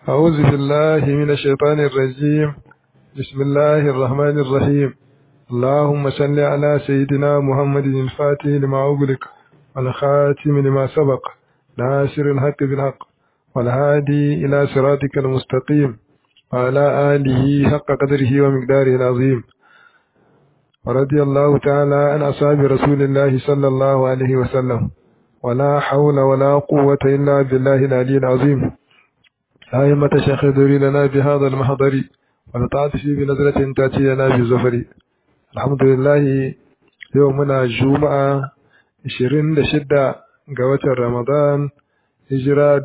أعوذ بالله من الشيطان الرجيم بسم الله الرحمن الرحيم اللهم صل على سيدنا محمد الفاتح لما أغلق والخاتم لما سبق ناصر الحق بالحق والهادي إلى صراطك المستقيم وعلى آله حق قدره ومقداره العظيم ورضي الله تعالى عن أصحاب رسول الله صلى الله عليه وسلم ولا حول ولا قوة إلا بالله العلي العظيم أئمة شيخ ذري لنا بهذا المحضر ونطعت فيه بنظرة تأتي لنا بالزفر الحمد لله يومنا جمعة 26 ga watan Ramadan hijira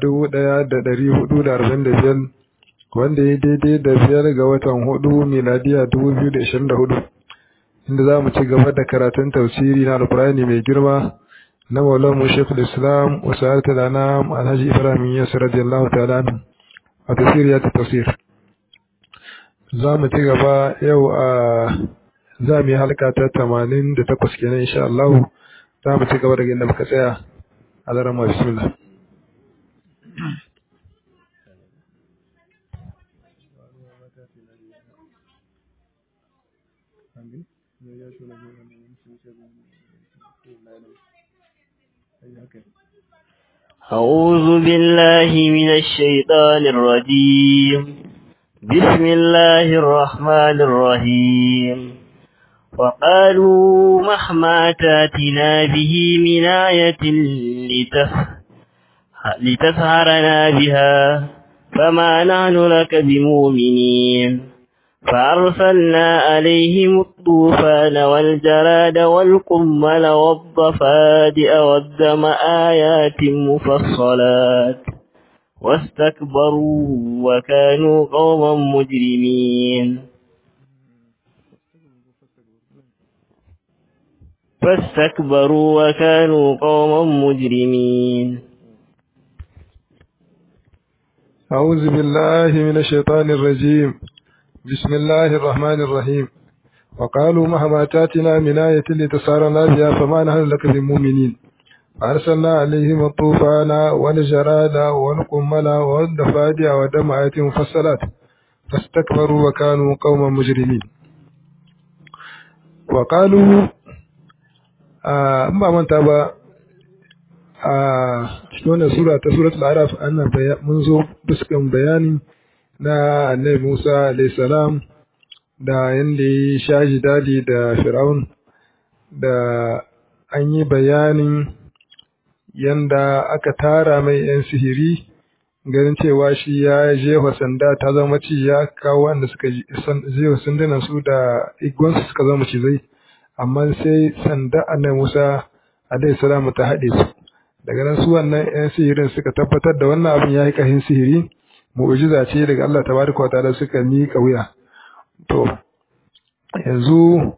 1445 wanda ya daidai da biyar ga watan hudu miladiya 2024 inda za mu ci gaba da karatun tafsiri na alkurani mai girma na maulan shekul islam wasu harta da na alhaji ibrahim yasir radiyallahu ta'ala a tafsiri ya ta tafsir za mu ci gaba yau a za mu yi halka ta tamanin da takwas kenan insha Allah za mu ci gaba daga inda muka tsaya a daren ma bismillah أعوذ بالله من الشيطان الرجيم بسم الله الرحمن الرحيم وقالوا مهما تاتنا به من آية لتف... لتسهرنا بها فما نحن لك بمؤمنين فأرسلنا عليهم الطوفان والجراد والقمل والضفادع والدم آيات مفصلات واستكبروا وكانوا قوما مجرمين فاستكبروا وكانوا قوما مجرمين أعوذ بالله من الشيطان الرجيم بسم الله الرحمن الرحيم وقالوا مهما تاتنا من آية لتسارنا بها فما نحن لك بمؤمنين فأرسلنا عليهم الطوفان والجراد والقمل والضفادع ودم آيات مفصلات فاستكبروا وكانوا قوما مجرمين وقالوا أما من تابع cikin wannan sura ta suratul araf ana mun zo fuskan bayani na annabi Musa alayhi salam da yanda ya shaji dadi da Fir'aun da an yi bayanin yanda aka tara mai yan sihiri ganin cewa shi ya jefa sanda ta zama ci ya kawo wanda suka jefa sandunan su da igwansu suka zama cizai amma sai sanda annabi Musa alayhi salam ta haɗe su daga nan su wannan yan sihirin suka tabbatar da wannan abin ya yi ƙarfin sihiri mu'jiza ce daga Allah tabaraka wa ta'ala suka miƙa wuya to yanzu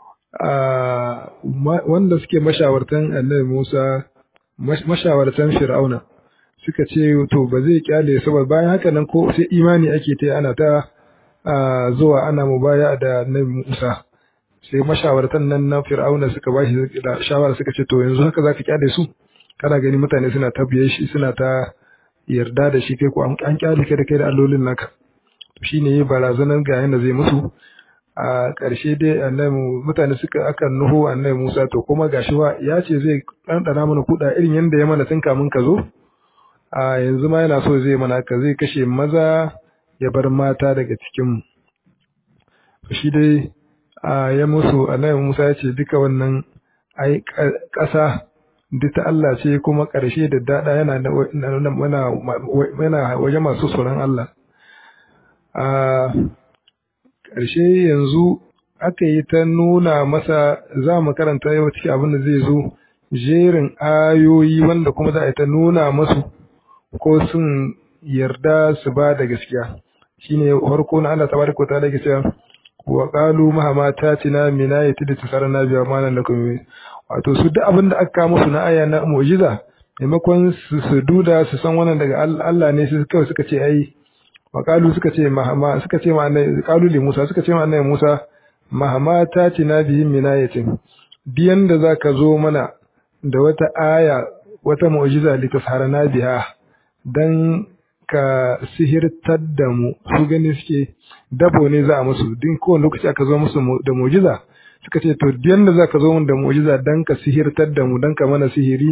wanda suke mashawartan Annabi Musa mashawartan Fir'auna suka ce to ba zai kyale su ba bayan haka nan ko sai imani ake ta ana ta zuwa ana mubaya da Annabi Musa sai mashawartan nan na Fir'auna suka bashi da shawara suka ce to yanzu haka zaka kyale su kana gani mutane suna ta biye shi suna ta yarda da shi kai ko an kyale kai da kai da allolin naka shi ne barazanar ga yanda zai musu a ƙarshe dai annabi mutane suka aka nuhu annabi Musa to kuma gashi wa ya ce zai ɗanɗana mana kuɗa irin yanda ya mana tun kamun ka zo a yanzu ma yana so zai mana ka zai kashe maza ya bar mata daga cikin mu shi dai a ya musu annabi Musa ya ce duka wannan ai ƙasa duk ta Allah ce kuma ƙarshe da daɗa yana yana waje masu tsoron Allah. A ƙarshe yanzu aka yi ta nuna masa za mu karanta yau cikin abin da zai zo jerin ayoyi wanda kuma za a yi ta nuna masu ko sun yarda su ba da gaskiya shine farko na Allah tabaraka wa ta'ala yake cewa wa qalu mahama tatina min ayati da tasarana biya malan lakum wato su duk abin da aka musu na aya na mu'jiza maimakon su su duda su san wannan daga Allah ne su kawai suka ce ai wa qalu suka ce mahama suka ce ma annabi qalu li Musa suka ce ma annabi Musa mahama tatina bihi min ayatin biyan da zaka zo mana da wata aya wata mu'jiza li tasarana biha dan ka sihirtar da mu su gani suke dabo ne za a musu din kowane lokaci aka zo musu da mu'jiza suka ce to yanda za ka zo mun da mu'jiza dan ka sihirtar da mu dan ka mana sihiri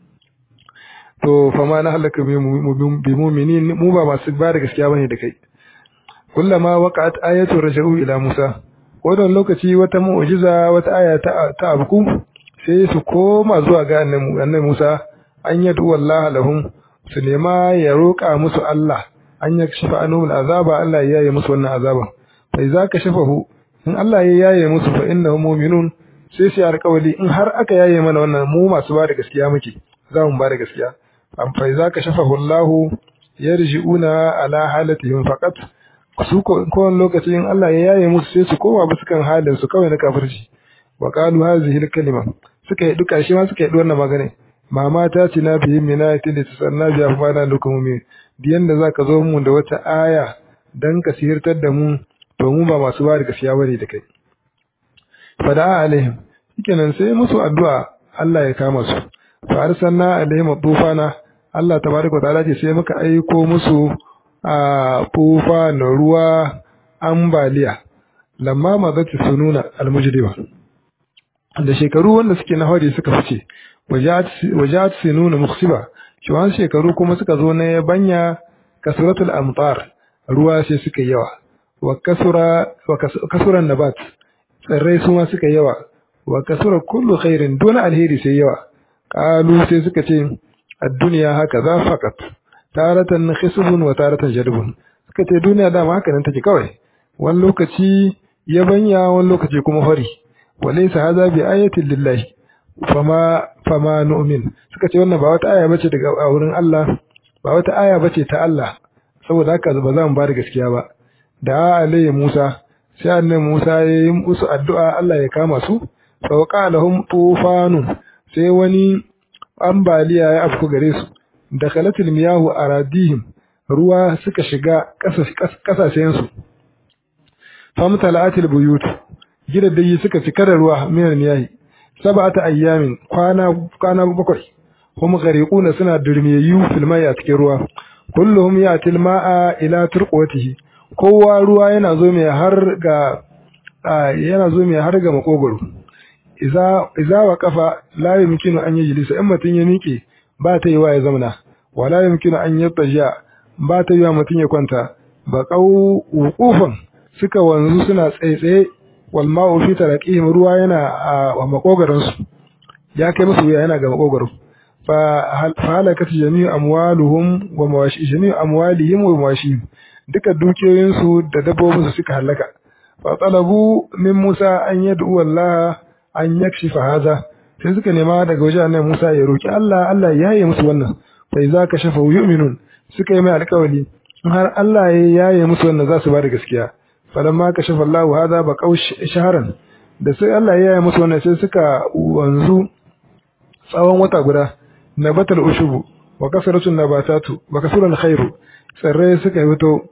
to fa ma na halaka bi mu'minin mu ba masu ba da gaskiya bane da kai kullama waqa'at ayatu raja'u ila Musa wannan lokaci wata mu'jiza wata aya ta ta abku sai su koma zuwa ga annabi Musa an yadu wallahi lahum su nema ya roƙa musu Allah an ya shafa anhum azaba Allah ya yaye musu wannan azaba fa idza kashafahu in Allah ya yaye musu fa innahum mu'minun sai sai alƙawali in har aka yaye mana wannan mu masu ba da gaskiya muke za mu ba da gaskiya am fa idza kashafahu Allah yarji'una ala halatihim faqat su ko kowane lokaci in Allah ya yaye musu sai su koma bisa kan halin su kawai na kafirci wa qalu hadhihi al-kalima suka yi duka shi ma suka yi wannan magana mama ta ce na biyi mina ta da ta sanna biya fa na lokumu diyan da zaka zo mu da wata aya dan ka sihirtar da mu to mu ba masu ba da gaskiya bane da kai fada alaihim shikenan sai musu addu'a Allah ya kama su fa arsalna alaihim tufana Allah tabaraka ta'ala ce sai muka aiko musu a tufa na ruwa ambaliya lamma mazati sununa almujriba da shekaru wanda suke na hori suka fice wajat sinuna muksiba shi shekaru kuma suka zo na yabanya kasratul amtar ruwa sai suka yawa wa kasura wa kasuran nabat tsirrai su ma suka yawa wa kasura kullu khairin duna alheri sai yawa qalu sai suka ce ad-dunya haka za faqat taratan khisbun wa taratan jadbun suka ce duniya dama haka nan take kawai wani lokaci yabanya wani lokaci kuma hori walaysa hadha bi ayatin lillahi fama fama nu'min suka ce wannan ba wata aya bace daga wurin Allah ba wata aya bace ta Allah saboda haka ba za mu ba da gaskiya ba da alayhi Musa sai annabi Musa ya yi musu addu'a Allah ya kama su fa waqa lahum tufanun sai wani ambaliya ya afku gare su dakhalatil miyahu aradihim ruwa suka shiga kasashen su famtala'atil buyut gidaddai suka cika da ruwa minan miyahi sab'ata ayyamin kwana kwana bakwai hum gariquna suna durmiyayyu fil mai a cikin ruwa kulluhum yatil ma'a ila turqwatihi kowa ruwa yana zo mai har ga yana zo mai har ga makogoro iza iza wa kafa la yumkinu an yajlisa in mutun ya miƙe ba ta yi wa ya zauna wala yumkinu an yattaja ba ta yi wa mutun ya kwanta ba qau wuqufan suka wanzu suna tsaitsaye wal ma'u fi taraqihim ruwa yana a makogaron su ya kai musu yana ga makogaro fa halakat jami'u amwaluhum wa mawashi jami'u amwalihim wa mawashihim duka dukiyoyin su da dabbobin su suka halaka fa talabu min Musa an yad'u Allah an yakshifa haza sai suka nema daga wajen annabi Musa ya roki Allah Allah ya yaye musu wannan fa idza kashafa yu'minun suka yi mai alƙawari har Allah ya yaye musu wannan za su ba da gaskiya falamma kashafa Allah hada ba qau shaharan da sai Allah ya yaye musu wannan sai suka wanzu tsawon wata guda nabatal ushubu wa kasratun nabatatu wa kasrul khairu tsirrai suka fito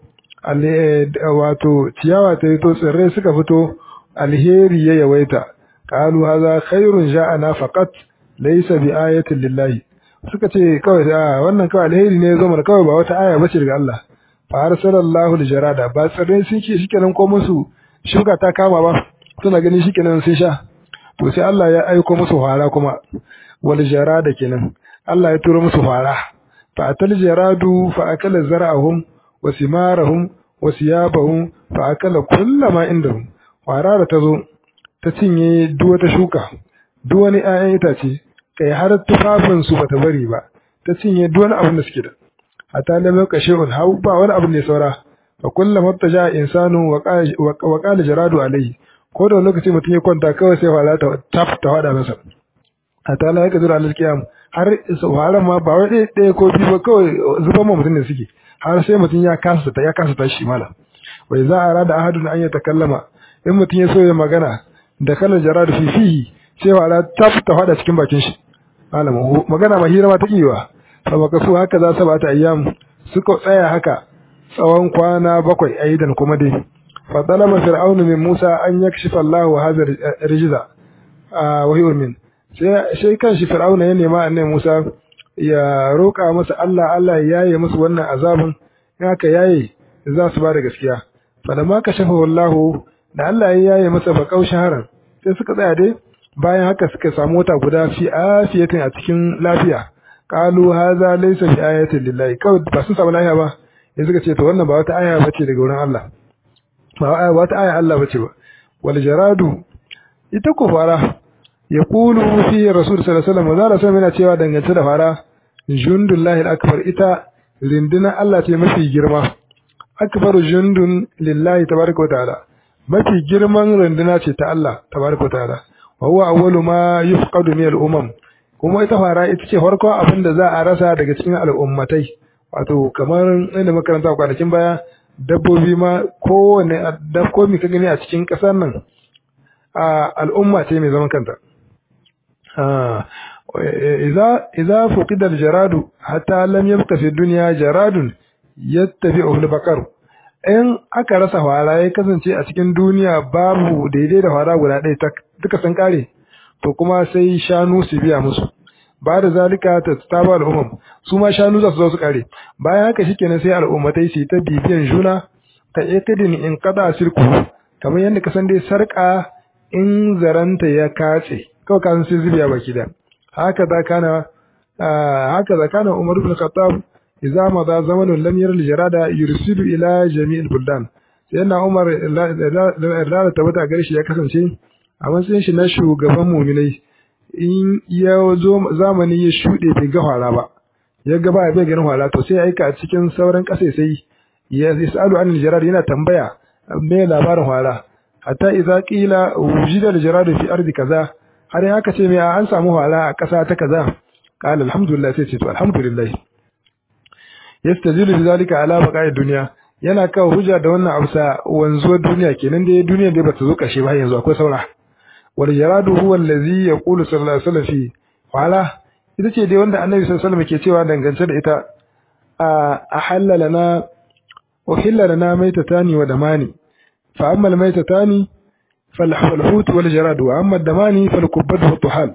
wato ciyawa ta fito tsirrai suka fito alheri ya yawaita qalu hadha khairun ja'ana faqat laysa bi ayatin lillahi suka ce kawai a wannan kawai alheri ne zama kawai ba wata aya bace daga Allah fa arsalallahu aljarada ba tsirrai sun ce shikenan ko musu shuka ta kama ba suna gani shikenan sun sha to sai Allah ya aiko musu fara kuma wal jarada kenan Allah ya turo musu fara fa atal jaradu fa akala zar'ahum wa simarahum wa siyabahum fa akala kullama indahum fara da tazo ta cinye duk wata shuka duk wani ƴaƴan itace kai har tufafin su bata bari ba ta cinye duk wani abin da suke da hatta lam yakashun hau ba wani abin ne saura fa kullama taja insanu wa qala jaradu alayhi ko da lokaci mutum ya kwanta kawai sai fara ta taf ta wada masa hatta la yakzuru alal qiyam har sauraron ma ba wai ɗaya ko biyu ba kawai zuban ma mutum ne suke har sai mutum ya kasa ta ya kasa tashi mala wai za a rada ahadun an ya takallama in mutum ya so ya magana da kalar jaradu fi fihi sai wala taf ta fada cikin bakin shi malam magana ma hira ma ta kiwa fa baka so haka za saba ta ayyam suka tsaya haka tsawon kwana bakwai aidan kuma dai fa talaba fir'aunu min musa an yakshifa Allahu hadha rijza wa hiya min sai kan shi fir'auna ya nema annabi Musa ya roƙa masa Allah Allah ya yaye musu wannan azabin in aka yaye za su ba da gaskiya falamma kashafa wallahu da Allah ya yaye masa bakau shaharan sai suka tsaya dai bayan haka suka samu wata guda fi afiyatin a cikin lafiya qalu hadha laysa bi ayatin lillahi kawai ba sun samu lafiya ba sai suka ce to wannan ba wata aya bace daga wurin Allah ba wata aya Allah bace ba wal jaradu ita ko fara ya kulu fi rasul sallallahu alaihi wasallam zalla sai yana cewa dangance da fara jundullahi al-akbar ita rinduna Allah ce mafi girma akbaru jundun lillahi tabaraka wa ta'ala mafi girman runduna ce ta Allah tabaraka wa ta'ala wa huwa awwalu ma yufqadu min al-umam kuma ita fara ita ce farko abin da za a rasa daga cikin al'ummatai wato kamar inda makaranta kwanakin baya dabbobi ma kowane dabbobi ka gani a cikin ƙasar nan a al'umma ce mai zaman kanta idza idza fuqida al-jaradu hatta lam yabqa fi dunya jaradun yattabi'u al-baqar in aka rasa fara ya kasance a cikin duniya babu daidai da fara guda ɗaya duka sun kare to kuma sai shanu su biya musu ba da zalika ta taba al'ummam su ma shanu za su zo su kare bayan haka shikenan sai al'ummatai su ta bibiyan juna ta ikidin in kada sirku kamar yadda ka san dai sarka in zaranta ya katse kawai kasan sai zubiya baki da haka za kana haka za kana umar ibn khattab idza madha zamanun lam yara al-jarada yursilu ila jami'il buldan sai yana umar da tabbata gare shi ya kasance a matsayin shi na shugaban muminai in ya zo zamani ya shuɗe bai ga hwara ba ya ga ba bai ganin hwara to sai ya aika a cikin sauran ƙasa sai ya yasalu an jarar yana tambaya me labarin hwara hatta idza qila wujida al-jarad fi ardi kaza har ya aka ce me an samu hwara a ƙasa ta kaza qala alhamdulillah sai ce to alhamdulillah yastajilu bi zalika ala baqa'i dunya yana kawo hujja da wannan amsa wanzuwar duniya kenan dai duniya dai bata zo ƙarshe ba yanzu akwai saura wal jaradu huwa allazi yaqulu sallallahu alaihi wasallam fi wala ita ce dai wanda annabi sallallahu alaihi wasallam ke cewa dangance da ita a ahalla lana uhilla lana maitatani wa damani fa amma al maitatani fal hut wal jarad wa amma damani fal kubbatu wa tuhal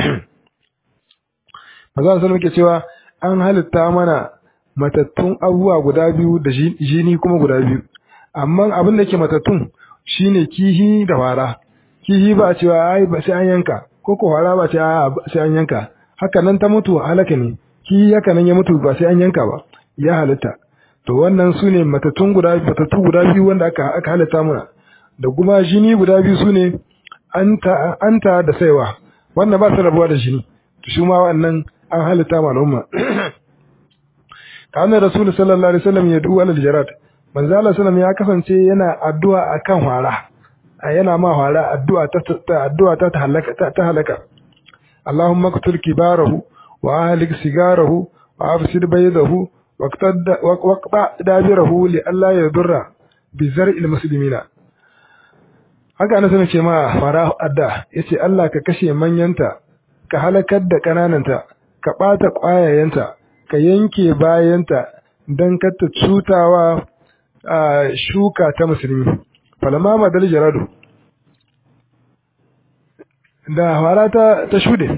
maza sallallahu ke cewa an halitta mana matattun abubuwa guda biyu da jini kuma guda biyu amma abin da ke matattun shine kihi da wara kihi ba cewa ai ba sai an yanka ko ko wara ba ce a sai an yanka haka nan ta mutu halaka ne kihi haka nan ya mutu ba sai an yanka ba ya halitta to wannan su ne matattun guda matattu guda biyu wanda aka aka halitta muna da kuma jini guda biyu su ne anta anta da saiwa wannan ba su rabuwa da jini to shi ma wannan an halitta ma al'umma kana rasul sallallahu alaihi wasallam ya du'a al-jarat manzo Allah sallallahu ya kasance yana addu'a akan hwara yana ma hwara addu'a ta addu'a ta ta halaka ta halaka Allahumma qtul kibarahu wa ahlik sigarahu wa afsid baydahu waqtad waqta dabirahu li alla yadurra bi zar'il muslimina haka ana sanin ce ma fara adda yace Allah ka kashe manyanta ka halakar da kanananta ka bata kwayayenta ka yanke bayanta don kata cutawa a shuka ta musulmi falama madal jaradu da hara ta, ta shude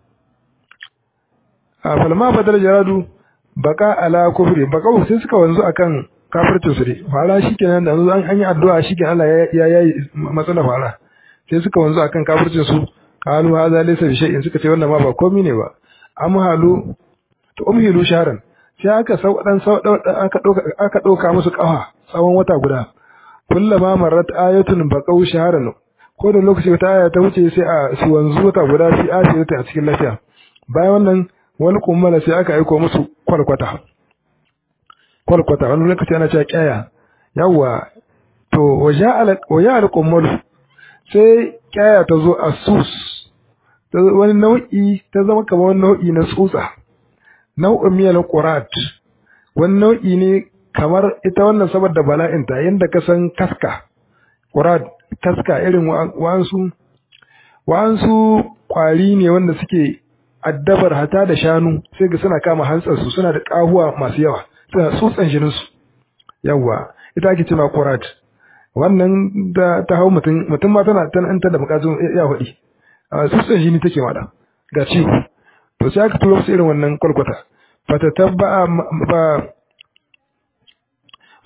a falama madal jaradu baka ala kufri baka sai suka wanzu akan kafircin su dai fara shikenan da an an yi addu'a shikenan Allah ya yayi matsala fara sai suka wanzu akan kafircin su qalu hadha laysa bi shay'in suka ce wannan ma ba komai ne ba amhalu to umhilu sharan sai aka sau dan sau aka doka aka doka musu kafa tsawon wata guda kullama marrat ayatun baqaw shaharan ko da lokaci wata aya ta wuce sai a su wanzu wata guda fi asirata a cikin lafiya bayan wannan wani kummala sai aka aiko musu kwalkwata kwalkwata wani lokaci ana cewa kyaya yawwa to waja al kummalu sai kyaya ta zo a sus wani nau'i ta zama kamar wani nau'i na tsutsa nau'in miyar qurat wani nau'i ne kamar ita wannan saboda bala'inta yadda ka san kaska qurat kaska irin wa'ansu wa'ansu kwari ne wanda suke addabar hata da shanu sai ga suna kama hantsarsu suna da kahuwa masu yawa suna tsutsan jininsu yawa ita ake cewa qurat wannan da ta hau mutum mutum ma tana tana da bukatun ya hudi tsutsan jini take mada ga ciwo to sai aka turo su irin wannan kwalkwata fata tabba ba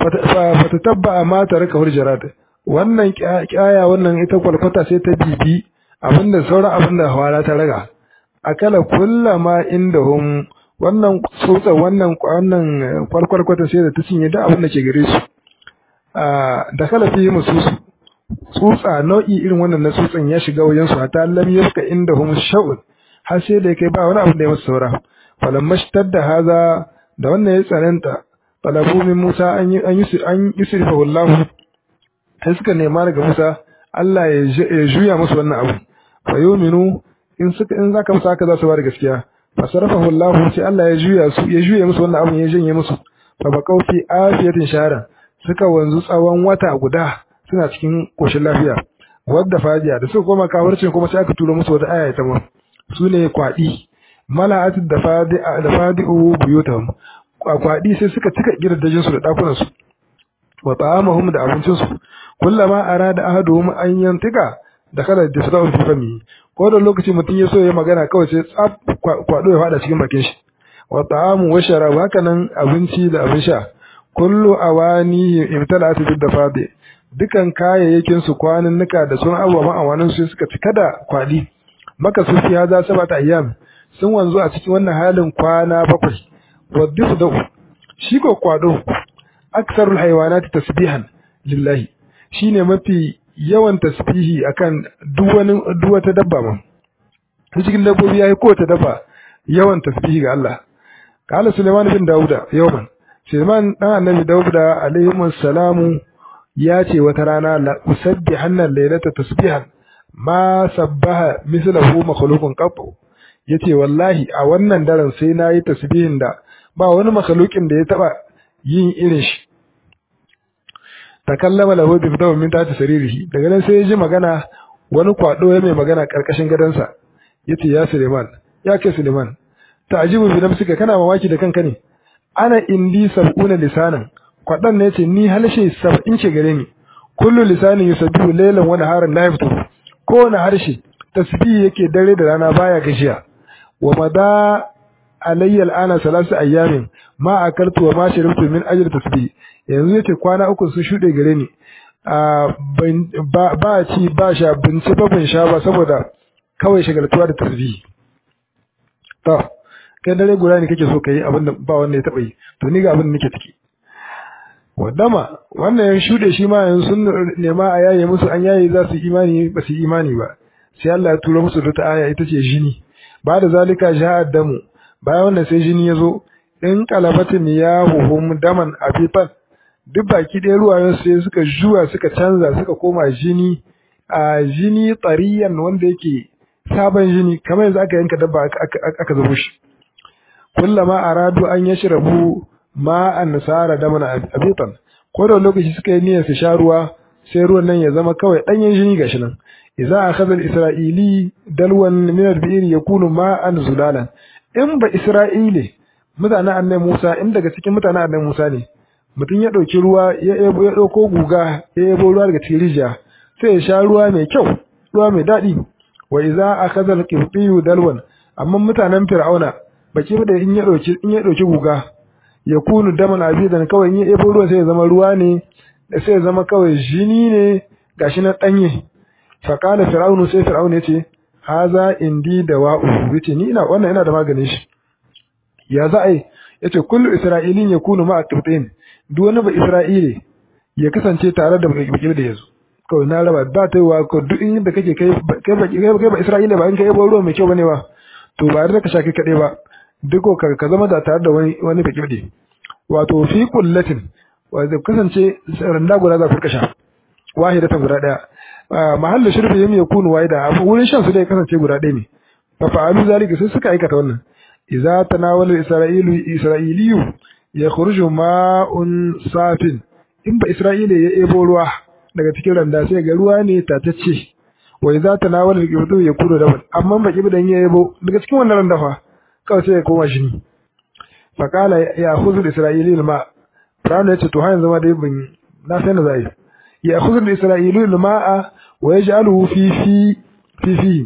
fatatabba ma taraka hurjarat wannan kyaya wannan ita kwalkwata sai ta bibi abinda sauran abinda hawara ta raga akala kullama indahum wannan tsotsa wannan wannan kwalkwalkwata sai da ta cinye da abin da ke gare su da kala fi mususu tsutsa nau'i irin wannan na tsutsan ya shiga wajen su hatta lam yafka indahum sha'un har sai da kai ba wani abu da ya musu saura falamma shtadda haza da wannan ya tsananta talabu min Musa an yi an yi an yusrifahu Allah sai suka nema daga Musa Allah ya juya musu wannan abu fa yuminu in suka in zaka musu haka za su ba da gaskiya fa sarafahu Allah sai Allah ya juya su ya juya musu wannan abu ya janye musu fa baqaw fi afiyatin shahara suka wanzu tsawon wata guda suna cikin koshin lafiya wadda fajiya da suka koma kawarcin kuma sai aka tura musu wata aya ta mu su ne kwaɗi mala'at da fadi da fadi'u buyutahum kwaɗi sai suka cika gidajen su da dakunan su wa ta'amahum da abincin su kullama arada ahaduhum an yantika da kala da sadawu fi fami ko da lokaci mutum ya so ya magana kawai sai tsaf kwado ya fada cikin bakin shi wa ta'amu wa sharab haka nan abinci da abin sha kullu awani imtala'at bid dafadi dukan kayayyakin su kwaninnika da sun abubuwan awanin su suka cika da kwadi maka su fi haza sabata ayyam sun wanzu a cikin wannan halin kwana bakwai wadda da shi ko kwado aksarul haywanati tasbihan lillahi shine mafi yawan tasbihi akan duk wani duk wata dabba ma cikin dabbobi yayi ko ta dabba yawan tasbihi ga Allah qala Sulaiman bin Dauda yawman Sulaiman dan annabi Dauda alaihi salamu ya ce wata rana la usabbihanna laylata tasbihan ma sabbaha mislahu makhluqun qattu yace wallahi a wannan daren sai nayi tasbihin da ba wani makhluqin da ya taba yin irin shi takallama lahu bi fitaw min tati saririhi daga nan sai ya ji magana wani kwado ya mai magana karkashin gadansa yace ya Suleiman ya ke Suleiman ta'jibu bi nafsika kana mamaki da kanka ne ana indi sab'una lisanan kwadan ne yace ni halshe 70 ce gare ni kullu lisanin yusabbihu laylan wa naharan la yaftu kowane harshe tasbihi yake dare da rana baya gashiya wa mada alayya al'ana salasu ayyamin ma akaltu wa ma sharibtu min ajli tasbih yanzu yace kwana uku sun shude gare ni ba ci ba sha binci ba bin sha ba saboda kawai shagaltuwa da tasbih to kai dare guda ne kake so kai abin da ba wanda ya taba yi to ni ga abin da nake ciki wadama wannan ya shude shi ma yanzu sun nema a yaye musu an yaye za su imani ba su imani ba sai Allah ya tura musu da ta aya ita ce jini ba da zalika ja'a damu bayan wannan sai jini ya zo in kalabatin ya huhum daman afifan duk baki ɗaya ruwayen sai suka juwa suka canza suka koma jini a jini tsariyan wanda yake sabon jini kamar yanzu aka yanka dabba aka zubo shi kullama aradu an yashrabu ma an nasara daman abitan ko da lokaci suka yi niyyar su sha ruwa sai ruwan nan ya zama kawai ɗanyen jini gashi nan idza akhadha al-isra'ili dalwan min al-bi'r yakunu ma'an zulalan in ba isra'ile mutanen annabi Musa in daga cikin mutanen annabi Musa ne mutum ya dauki ruwa ya ebo ya dauko guga ya ebo ruwa daga cikin rijiya sai ya sha ruwa mai kyau ruwa mai dadi wa idza akhadha al-qibtiyyu dalwan amma mutanen fir'auna baki da in ya dauki in ya dauki guga yakunu daman abidan kawai in ya ebo ruwa sai ya zama ruwa ne sai ya zama kawai jini ne gashi na danye faƙala fir'aunu sai fir'aunu yace haza indi da wa'u yace ni ina wannan ina da maganin shi ya za ai yace kullu isra'ilin yakunu ma'a qibtin duk wani ba isra'ile ya kasance tare da baki da yazo kawai na raba ba ta wa ko duk inda kake kai kai ba kai ba isra'ile ba in kai ba ruwa mai kyau bane ba to ba da ka sha kai kade ba duk ka ka zama da tare da wani wani baki da wato fi kullatin wa zai kasance randa guda za ku kasha wahidatan guda daya mahallu shirfi yam yakunu waida abu wurin shan su dai kasance guda ɗaya ne fa fa'alu zalika sai suka aikata wannan idza tanawala isra'ilu isra'iliyu yakhruju ma'un safin in ba isra'ila ya ebo ruwa daga cikin randa sai ga ruwa ne tatacce wa idza tanawala al-qibdu yakunu daban amma ba kibdan ya ebo daga cikin wannan randa fa kawai sai ya koma shi fa qala ya khudhu isra'ili ma Fir'auna ya ce to har yanzu ma dai ban na sai na zai ya khudhu al-isra'ilu al-ma'a ويجعله في في في في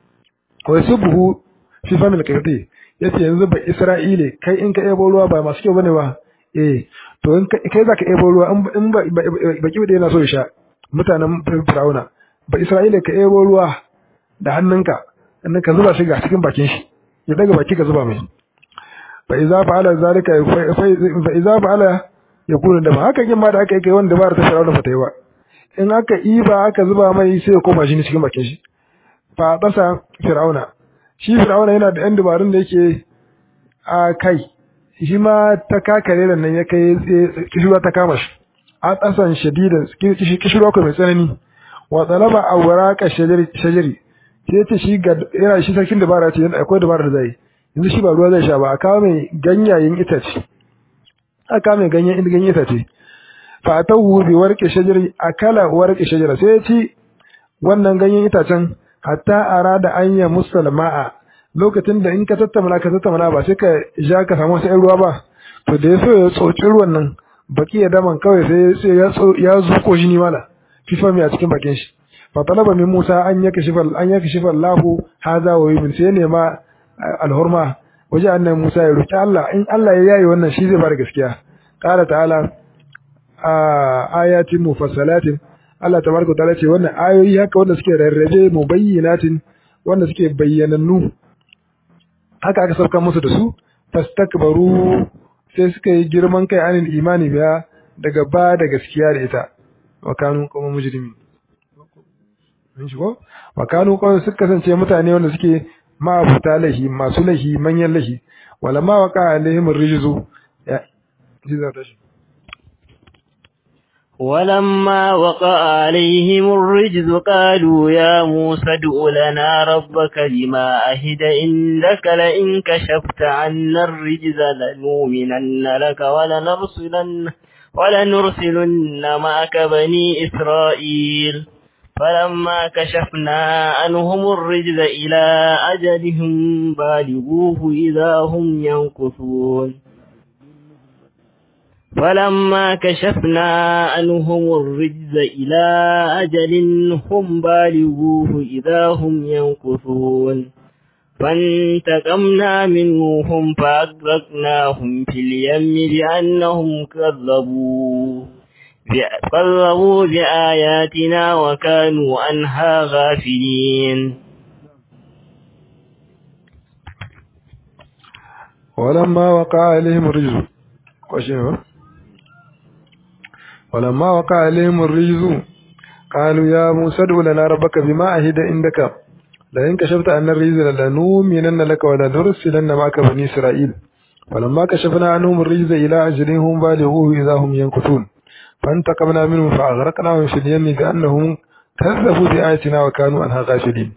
ويسبه في فم القرطي yace yanzu ba Isra'ile kai in ka ebo ruwa ba masu kyau bane ba eh to in kai zaka ebo ruwa in baki da yana so ya sha mutanen Fir'auna ba Isra'ila ka ebo ruwa da hannunka sannan ka zuba shi ga cikin bakin shi ya daga baki ka zuba mai fa idza fa'ala zalika fa idza fa'ala yakunu da haka kin ma da aka yi kai wanda ba ta Fir'auna ba ta yi ba in aka iba aka zuba mai sai ya koma shi cikin bakin shi fa dasa Fir'auna shi Fir'auna yana da yan dubarun da yake a kai shi ma ta kakare da nan ya kai kishirwa ta kama shi a tsasan shadidan kishirwa ko mai tsanani wa talaba awraqa shajari shajari sai ce shi ga yana shi sarkin dabara ce yana akwai dabara da zai yanzu shi ba ruwa zai sha ba a kawo mai ganyayen itace a kawo mai ganyen ganyen itace fa atahu bi warqi shajari akala warqi shajara sai ya ci wannan ganyen itacen hatta arada an ya musalma'a lokacin da in ka tattauna ka tattauna ba sai ka ja ka samu sai ruwa ba to da ya so ya tsoci ruwan nan baki ya daman kawai sai sai ya ya zuko shi ni mala fifa mai a cikin bakin shi fa talaba min Musa an yaka shifa an yaka shifa Allahu hadha wa yumin sai ne ma alhurma waje annabi Musa ya roki Allah in Allah ya yayi wannan shi zai bar gaskiya qala ta'ala ayatin mufassalatin Allah tabaraka ta'ala ce wannan ayoyi haka wanda suke rarrabe mubayyinatin wanda suke bayyanannu haka aka sauka musu da su fastakbaru sai suka yi girman kai anil imani biya daga ba da gaskiya da ita wa kanu kuma mujrimi mun shigo wa kanu kuma suka kasance mutane wanda suke ma'abuta lahi masu lahi manyan lahi wala ma waqa alaihim rijzu ya ji za ta shi ولما وقع عليهم الرجز قالوا يا موسى ادع لنا ربك بما أهد عندك لئن كشفت عنا الرجز لنؤمنن لك ولنرسلن ولنرسلن معك بني إسرائيل فلما كشفنا عنهم الرجز إلى أجلهم بالغوه إذا هم ينكثون فلما كشفنا عنهم الرجز إلى أجل هم بالغوه إذا هم ينكثون فانتقمنا منهم فأغرقناهم في اليم بأنهم كذبوا كذبوا بآياتنا وكانوا عنها غافلين ولما وقع عليهم الرجز وشنو ولما وقع عليهم الرجز قالوا يا موسى ادع لنا ربك بما عهد عندك لئن كشفت عنا الرجز لنؤمنن لك ولنرسلن معك بني إسرائيل فلما كشفنا عنهم الرجز إلى أجل هم بالغوه إذا هم ينكثون فانتقمنا منهم فأغرقناهم في اليم بأنهم كذبوا بآياتنا وكانوا عنها غافلين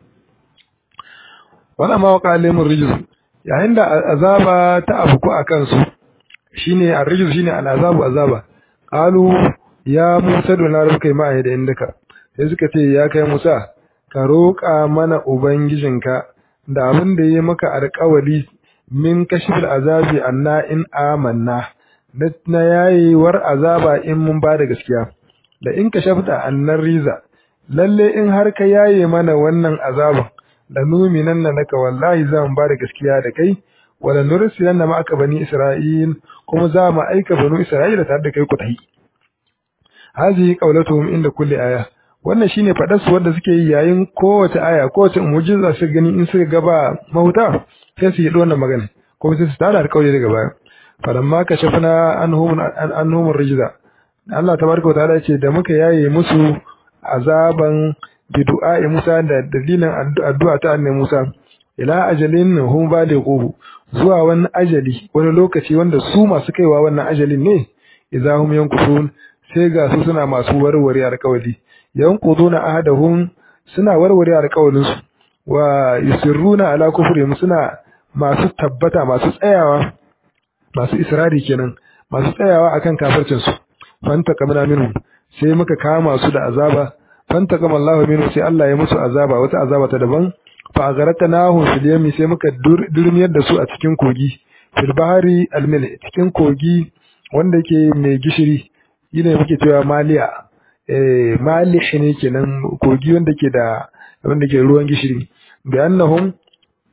ولما وقع عليهم الرجز yayin da azaba ta afku a kansu shine arrijus shine al'azabu azaba qalu ya Musa da na rubuka mai da indaka sai suka ce ya kai Musa ka roƙa mana ubangijinka da abin da yayi maka alƙawari min kashfil azabi anna in amanna na yayewar azaba in mun ba da gaskiya da in ka shafta annar riza lalle in har ka yaye mana wannan azaban da numinan na naka wallahi za mu ba da gaskiya da kai wala nursilan na ma'aka bani isra'il kuma za mu aika banu isra'ila tare da kai ku tahi hazihi qawlatuhum inda kulli aya wannan shine fadar su wanda suke yi yayin kowace aya kowace mu'jiza su gani in suka gaba mahuta sai su yi wannan magana kuma sai su tada alƙawari daga baya falamma kashafna anhum anhum rijza Allah tabaraka ta'ala ce da muka yaye musu azaban bi du'a'i Musa da dalilin addu'a ta annabi Musa ila ajalin hum balighu zuwa wani ajali wani lokaci wanda su masu kaiwa wannan ajalin ne idza hum yankusun sai ga su suna masu warware alƙawari yanquduna ahadahum suna warware alƙawarin su wa yusirruna ala kufrihim suna masu tabbata masu tsayawa masu israri kenan masu tsayawa akan kafircin su fanta kamna minhum sai muka kama su da azaba fanta kama Allah minhum sai Allah ya musu azaba wata azaba ta daban fa agharatnahu fil yami sai muka durmiyar da su a cikin kogi fil bahari almil cikin kogi wanda yake mai gishiri yine muke cewa maliya eh malih ne kenan kogi wanda ke da wanda ke ruwan gishiri bi annahum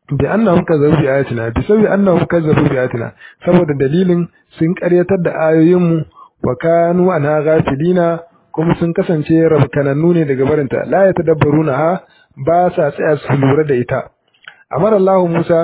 bi annahum kazzabu bi ayatina bi sabi annahum kazzabu bi ayatina saboda dalilin sun karyatar da ayoyin mu wa kanu anha ghafilina kuma sun kasance rabkanannu ne daga barinta la yatadabbaruna ha ba sa tsaya su lura da ita amara Allah Musa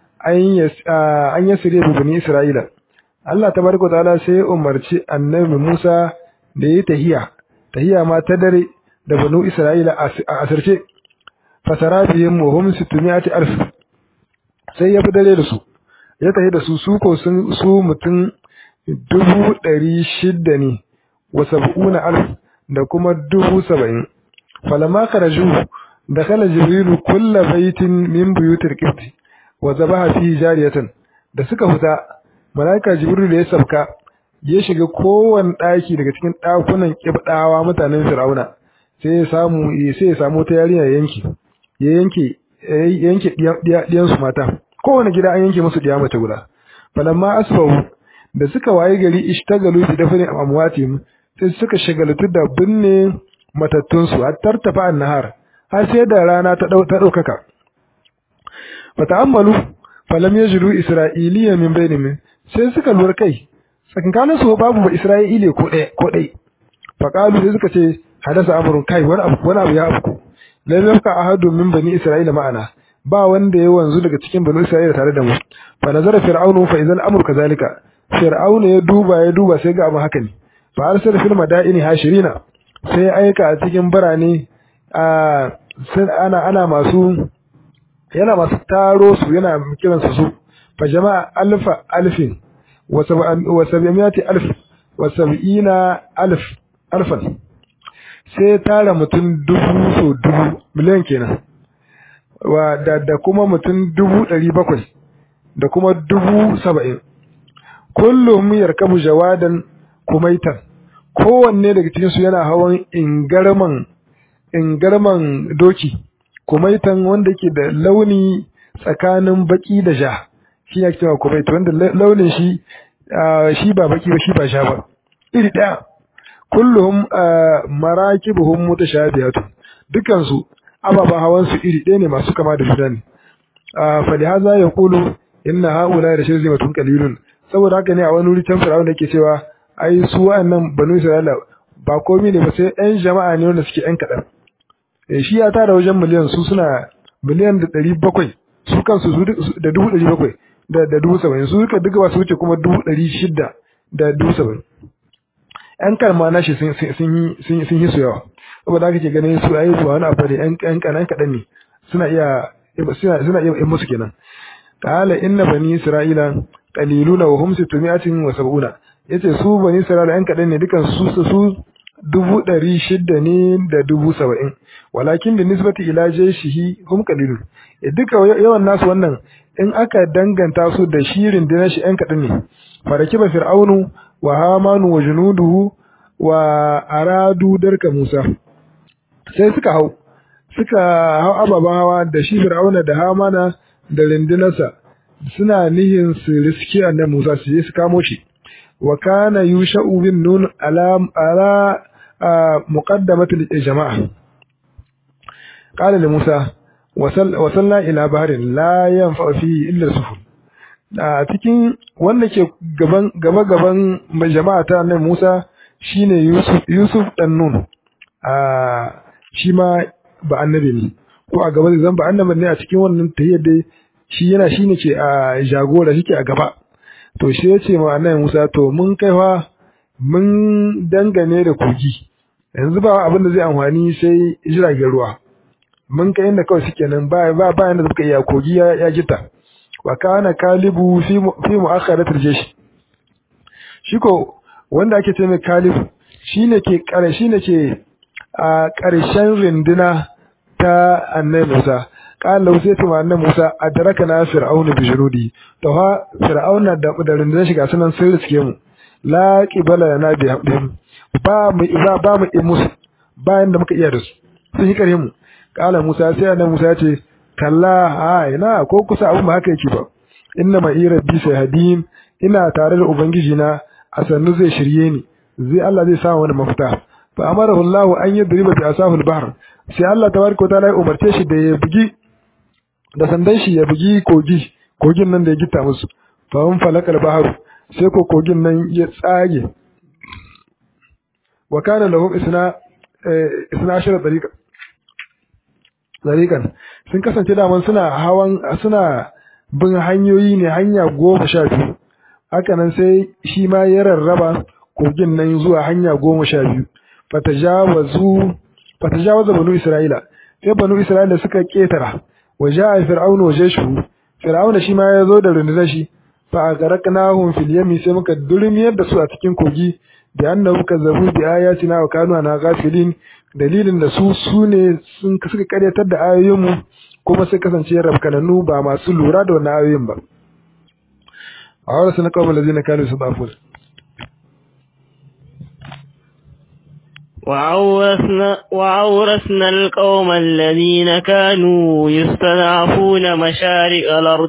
an yasire bi bani Isra'ila Allah tabaraka ta'ala sai umarci annabi Musa da yi tahiya tahiya ma ta dare da banu Isra'ila a asirce fasara bihim wa hum 600 alf sai ya fi dare da su ya tahi da su su ko sun su mutum dubu ɗari shidda ne wa sab'una alf da kuma dubu saba'in falama karaju da kala jibrilu kulla baitin min buyutir qibti wa zabaha fi jariyatan da suka fita malaika jibrilu ya sabka ya shiga kowane ɗaki daga cikin ɗakunan kibdawa mutanen fir'auna sai ya samu sai ya samu ta yarinya yanki ya yanke yanke diyan su mata kowane gida an yanke musu diya mace guda falamma asbahu da suka waye gari ishtagalu bi dafni amwatihim sai suka shagaltu da binne matattun su har tartafa annahar har sai da rana ta dau ta daukaka fata'ammalu falam yajidu isra'iliya min bainihim sai suka lura kai tsakankanin su babu ba isra'ile ko ɗaya ko ɗaya faqalu sai suka ce hadasa amrun kai wani abu wani abu ya afku lam yabqa ahadun min bani isra'ila ma'ana ba wanda ya wanzu daga cikin bani isra'ila tare da mu fa nazara fir'aunu fa idan amru kazalika fir'aunu ya duba ya duba sai ga abu haka ne fa arsala fil madaini hashirina sai aika a cikin birane a ana ana masu yana masu taro su yana kiran su su fa jama'a alfa alfin wa sab'iyati alf wa sab'ina alf alfan sai tara mutum dubu so dubu miliyan kenan wa da, da kuma mutum dubu ɗari bakwai da kuma dubu saba'in kullum yarkabu jawadan kumaitan kowanne daga cikinsu yana hawan ingarman ingarman doki kumaitan wanda ke da launi tsakanin baki da ja shi ya cewa kumait wanda launin shi shi ba baki ba shi ba sha ba iri ɗaya kullum marakibuhum mutashabihatu dukan su ababan hawan su iri ɗaya ne masu kama da juna ne fa li hadha yaqulu inna haula da shirzimatun qalilun saboda haka ne a wani wuri can Fir'aun yake cewa ai su wa'annan banu Isra'ila ba komai ne ba sai ɗan jama'a ne wanda suke ɗan kaɗan eh shi ya tara wajen miliyan su suna miliyan da ɗari bakwai su kansu da dubu ɗari bakwai da dubu saba'in su duka duka ba su wuce kuma dubu ɗari shida da dubu saba'in yan kalma nashi sun sun yi su yawa saboda haka ke ganin su ayi ba wani abu ne yan kanan kaɗan ne suna iya suna suna iya yin musu kenan qala inna bani isra'ila qaliluna wa hum sittumi'atin wa sab'una yace su bani isra'ila yan kaɗan ne dukan su su dubu ɗari shida ne da dubu saba'in walakin da nisbati ila jaishihi hum qalilun duka yawan nasu wannan in aka danganta su da shirin da shi yan kaɗan ne farakiba fir'aunu wa hamanu wa junuduhu wa aradu darka musa sai suka hau suka hau ababen hawa da shi fir'auna da hamana da rindinarsa suna nihin su riski annabi musa su je su kamo shi wa kana yusha'u bin nun ala ala muqaddamatul jama'a qala li musa wasalla ila baharin la yanfa fihi illa sufur a cikin wanda ke gaban gaba gaban jama'a ta nan Musa shine Yusuf Yusuf dan Nun a shi ma ba annabi ne ko a gaba zan ba annabi ne a cikin wannan tayyar dai shi yana shine ke a jagora shike a gaba to shi ya ce ma annabi Musa to mun kai fa mun dangane da kogi yanzu ba abin da zai amfani sai jiragen ruwa mun kai inda kawai suke nan ba ba ba yanda suka iya kogi ya, ya gita wa kana kalibu fi fi mu'akharatil jaysh shi ko wanda ake ce mai kalibu shine ke kare shine ke a karshen rinduna ta annabi Musa qala sai ta annabi Musa adraka na fir'auna bi junudi to ha fir'auna da da rundunar shiga sunan sun riske mu la qibala na bi habdin ba mu ba ba mu musu bayan da muka iya da su sun yi kare mu kala Musa sai annabi Musa ya ce kalla a ina ko kusa abun ba haka yake ba inna ma rabbi sayhadin ina tare da ubangiji na a sannu zai shirye ni zai Allah zai samu wani mafita fa amarahu Allah an yadriba bi asahul bahr sai Allah tabaraka wa ta'ala ya umarce shi da ya bugi da sandan shi ya bugi kogi kogin nan da ya gita musu fa hum falakal baharu sai ko kogin nan ya tsage wa kana lahum isna isna ashara tariqa tariqan sun kasance daman suna hawan suna bin hanyoyi ne hanya goma sha biyu haka nan sai shi ma ya rarraba kogin nan zuwa hanya goma sha biyu fatajawazu fatajawaza banu isra'ila sai banu isra'ila suka ketara wa ja'a fir'aunu wa jashu fir'auna shi ma ya zo da rundunar shi fa aghraqnahum fil yami sai muka durmiyar da su a cikin kogi da annahu kazzabu bi ayatina wa kanu ana ghafilin dalilin da su sune sun suka karyatar da ayoyinmu kuma sai kasance rabkananu ba masu lura da wannan ayoyin ba a wani sun kawo lazina kanu su dafur وعورثنا, وعورثنا القوم الذين كانوا يستضعفون مشارق الأرض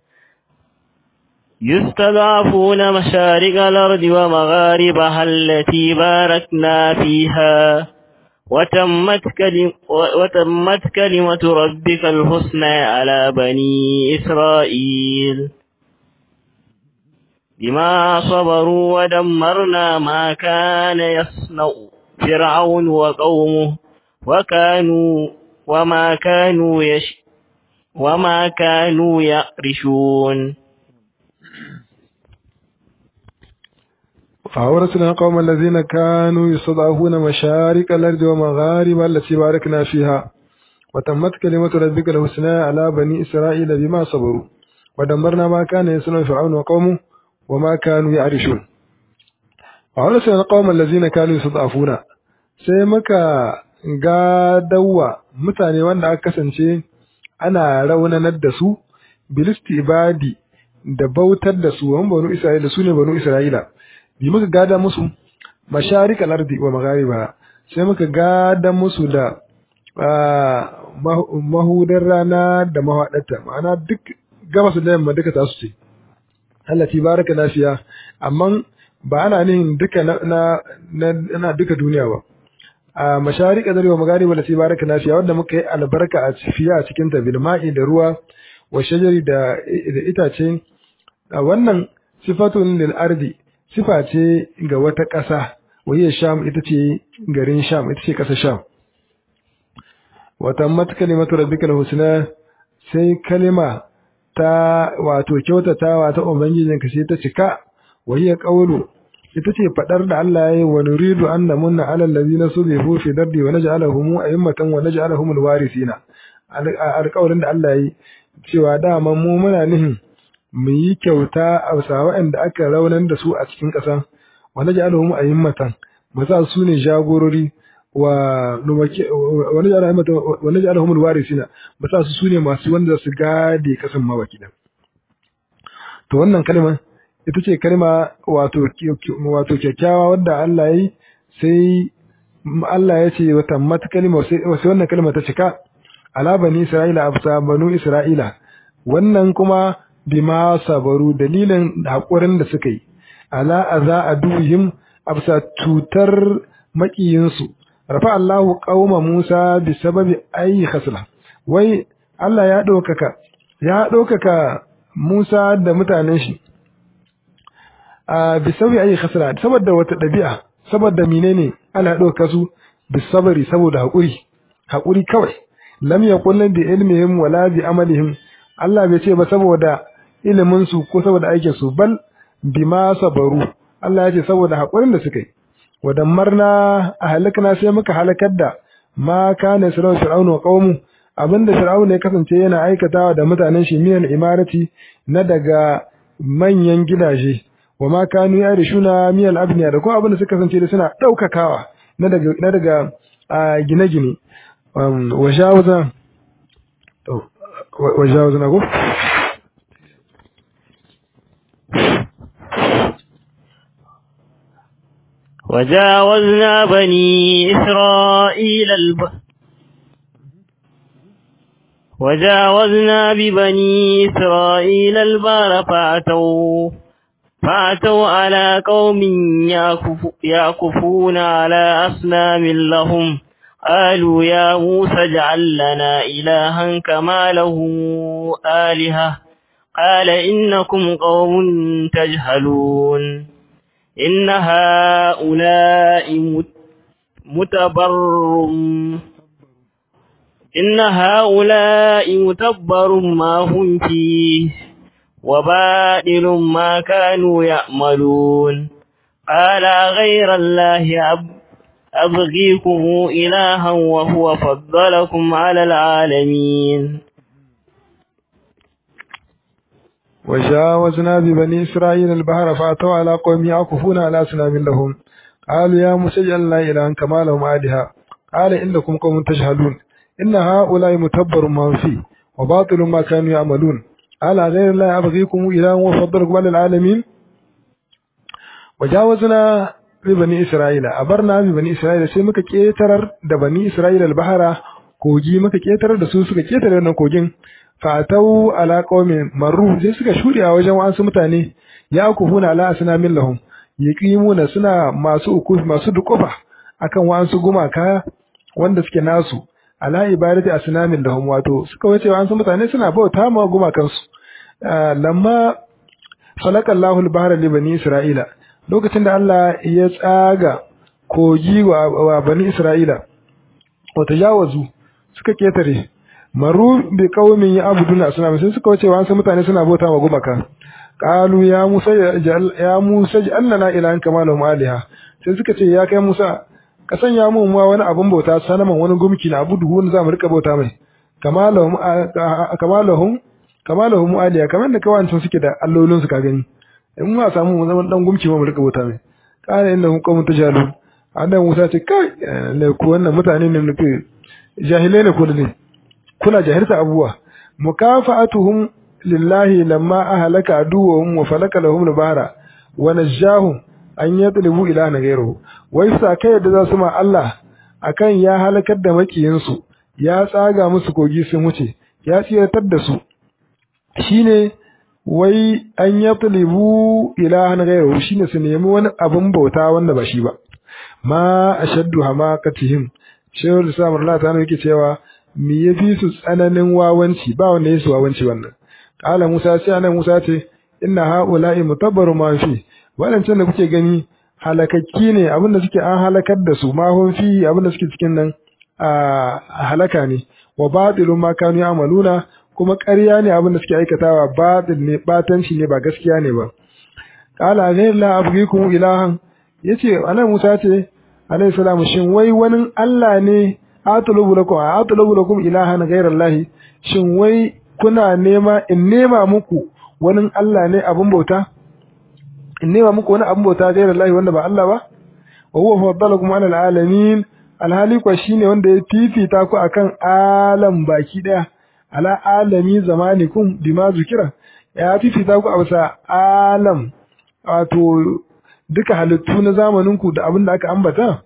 يستضعفون مشارق الأرض ومغاربها التي باركنا فيها وتمت, كلم وتمت كلمة ربك الحسنى على بني إسرائيل بما صبروا ودمرنا ما كان يصنع فرعون وقومه وكانوا وما كانوا يش وما كانوا يعرشون فأورثنا القوم الذين كانوا يستضعفون مشارق الأرض ومغاربها التي باركنا فيها وتمت كلمة ربك الحسنى على بني إسرائيل بما صبروا ودمرنا ما كان يصنع فرعون وقومه وما كانوا يعرشون وأورثنا القوم الذين كانوا يستضعفون sai muka gadawa mutane wanda aka kasance ana raunanar da su bilisti ibadi da bautar da su wani banu isra'ila su ne banu isra'ila bi muka gada musu masharikal ardi wa maghariba sai muka gada musu da mahudar rana da mahaɗarta ma'ana duk gabas da yamma duka tasu ce Allah ti baraka lafiya amma ba ana nihin duka na na duka duniya ba a masharika da wa maghariba lati baraka lafiya wanda muka yi albarka a fiya a cikin ta bil ma'i da ruwa wa shajari da da itace wannan sifatun lil ardi sifa ce ga wata ƙasa wahiyar sham ita ce garin sham ita ce ƙasar sham wata mat kalimatu rabbikal husna sai kalima ta wato kyautatawa ta ubangijinka sai ta cika wahiyar qawlu ita ce fadar da Allah yayi wa nuridu an namunna alal ladina subihu fi dardi wa naj'alahum a'immatan wa naj'alahum alwarisina alƙawarin da Allah yayi cewa dama mu muna nihin mu yi kyauta a waɗanda aka raunar da su a cikin ƙasa wa naj'alahum a'immatan mu sa su ne jagorori wa wa naj'alahum alwarisina mu sa su su ne masu wanda su gade kasan mawaki to wannan kalmar ita ce kalma wato wato kyakkyawa wadda Allah yi sai Allah ya ce wata mata kalma sai wannan kalma ta cika ala bani Isra'ila afsa banu Isra'ila wannan kuma bima sabaru dalilin hakurin da suka yi ala aza aduhim afsa tutar makiyinsu rafa Allahu qauma Musa bi sababi ayi khasla wai Allah ya ɗaukaka ya ɗaukaka Musa da mutanen shi a bisabi ayi khasra saboda wata dabi'a saboda menene ana dauka su bisabari saboda hakuri hakuri kawai lam yaqul bi ilmihim wala bi amalihim Allah bai ce ba saboda ilimin su ko saboda aikin su bal bima sabaru Allah ya ce saboda hakurin da suka yi wadammarna ahlakna sai muka halakar da ma kana sirru fir'aunu wa qaumu abinda fir'aunu ya kasance yana aikatawa da mutanen shi miyan imarati na daga manyan gidaje wa ma kanu yarishuna miyal abniya da ko abin da suka kasance da suna daukakawa na daga na daga gine-gine wa jawaza wa jawaza na ko وجاوزنا بني إسرائيل الب... وجاوزنا ببني إسرائيل البار فأتوا فأتوا على قوم يعكف يعكفون على أصنام لهم قالوا يا موسى اجعل لنا إلها كما له آلهة قال إنكم قوم تجهلون إن هؤلاء متبر إن هؤلاء متبر ما هم فيه وبادل ما كانوا يأملون قال غير الله أب أبغيكم إلها وهو فضلكم على العالمين وجاوزنا ببني إسرائيل البحر فأتوا على قوم يعكفون على أصنام لهم قالوا يا موسى اجعل لنا إلها كما لهم آلهة قال إنكم قوم تجهلون إن هؤلاء متبر ما فيه وباطل ما كانوا يعملون قال غير الله أبغيكم إلها وفضلكم على العالمين وجاوزنا ببني إسرائيل أبرنا ببني إسرائيل sai muka ketarar da bani Isra'ila al-bahara kogi muka ketarar da su suka ketare wannan kogin fatau ala qaumin marru sai suka shuɗe a wajen wasu mutane ya kufuna ala asnamin lahum yaqimuna suna masu ukuf masu dukufa akan wasu gumaka wanda suke nasu ala ibadati asnamin lahum wato suka wace wasu mutane suna bauta ma gumakan su lamma falaka Allahu al-bahra li bani Isra'ila lokacin da Allah ya tsaga kogi wa bani Isra'ila wa tajawazu suka ketare maru bi qaumin ya'buduna asnam sai suka wuce wasu mutane suna bauta wa gumaka qalu ya musa ya musa ja'alna ilahan kama lahum aliha sai suka ce ya kai musa ka sanya mu ma wani abun bauta sanaman wani gumki na abudu wani zamu rika bauta mai kama lahum kama lahum kama lahum aliha kamar da kawancin suke da allolin su ka gani in ma samu mu zaman dan gumki mu rika bauta mai kana inda kun qaumun tajalun annabi musa ce kai ne ku wannan mutane ne nufi jahilai ne ko ne kuna jahilta abubuwa mukafa'atuhum lillahi lamma ahlaka aduwwahum wa falaka lahum al-bahra wa najahum an yatlubu ilahan ghayruhu wai sa kai da za su ma Allah akan ya halakar da makiyin su ya tsaga musu kogi sun wuce ya tsiratar da su shine wai an yatlubu ilahan ghayruhu shine su nemi wani abin bauta wanda ba shi ba ma ashaddu hamakatihim shehu da samar Allah ta yake cewa me ya fi su tsananin wawanci ba wanda ya su wawanci wannan kala Musa sai anan Musa ce inna haula'i mutabbaru ma fi wadancan da kuke gani halakakki ne abinda suke an halakar da su ma hun fi abinda suke cikin nan a halaka ne wa batilun ma kanu ya'maluna kuma ƙarya ne abinda suke aikatawa batil ne batanci ne ba gaskiya ne ba kala ghayr la abghikum ilahan yace anan Musa ce alayhi salamu shin wai wani Allah ne atlubu lakum atlubu lakum ilahan ghayrallahi shin wai kuna nema in nema muku wani Allah ne abun bauta in nema muku wani abun bauta ghayrallahi wanda ba Allah ba wa huwa faddalakum ala alamin alhali kwa shine wanda ya fifita ku akan alam baki daya ala alami zamanikum bima zukira ya fifita ku a bisa alam wato duka halittu na zamaninku da abin da aka ambata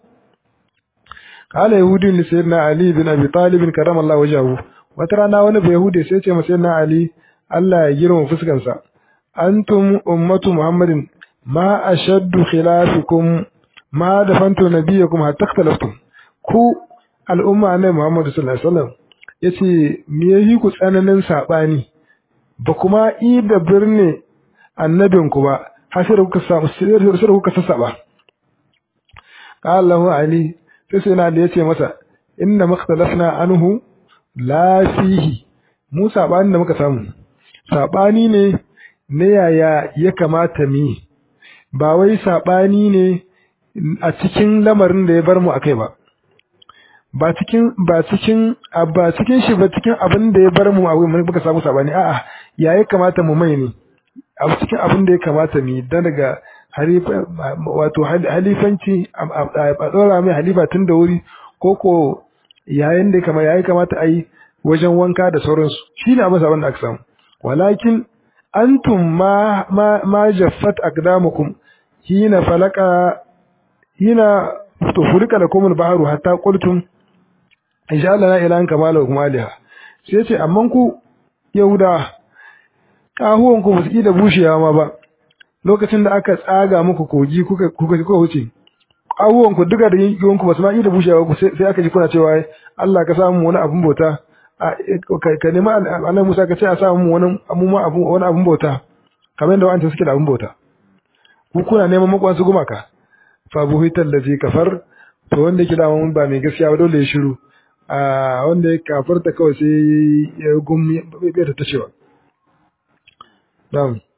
قال يهودي لسيدنا علي بن ابي طالب كرم الله وجهه وترانا wani bai yahudi sai ce masa na ali Allah ya girma fuskansa antum ummatu muhammadin ma ashaddu khilafikum ma dafantu nabiyakum hatta ikhtalaftum ku al'umma ne muhammad sallallahu alaihi wasallam yace me yayi ku tsananin sabani ba kuma i da birne annabinku ba har sai kuka samu sai kuka sassaba qala lahu ali sai sai na da yace masa inna makhtalafna anhu la fihi mu sabani da muka samu sabani ne ne yaya ya kamata mi ba wai sabani ne a cikin lamarin da ya bar mu akai ba ba cikin ba cikin ba cikin shi ba cikin abin da ya bar mu a wurin muka samu sabani a'a ya ya kamata mu mai ne a cikin abin da ya kamata mi dan daga wato halifanci a tsora mai halifa tun da wuri ko ko yayin da kama yayi kamata a yi wajen wanka da sauransu shi ne abin sabon da aka samu walakin antum ma ma ma jaffat aqdamukum hina falaka hina to furika da kumul baharu hatta qultum insha Allah la ilaha kama lakum aliha sai ce amman ku yahuda kahuwan ku ba su da bushewa ma ba lokacin da aka tsaga muku kogi kuka kuka kuka wuce abubuwan ku duka da yankin ku ba su ma iya bushewa ku sai aka ji kuna cewa Allah ka samu wani abun bauta ka nemi annabi Musa ka ce a samu wani wani abun bauta kamar yadda wa'anta suke da abun bauta ku kuna neman makwan su gumaka fa buhital ladzi kafar to wanda yake da mun ba mai gaskiya ba dole ya shiru a wanda ya kafarta kawai sai ya gumi bai ta cewa na'am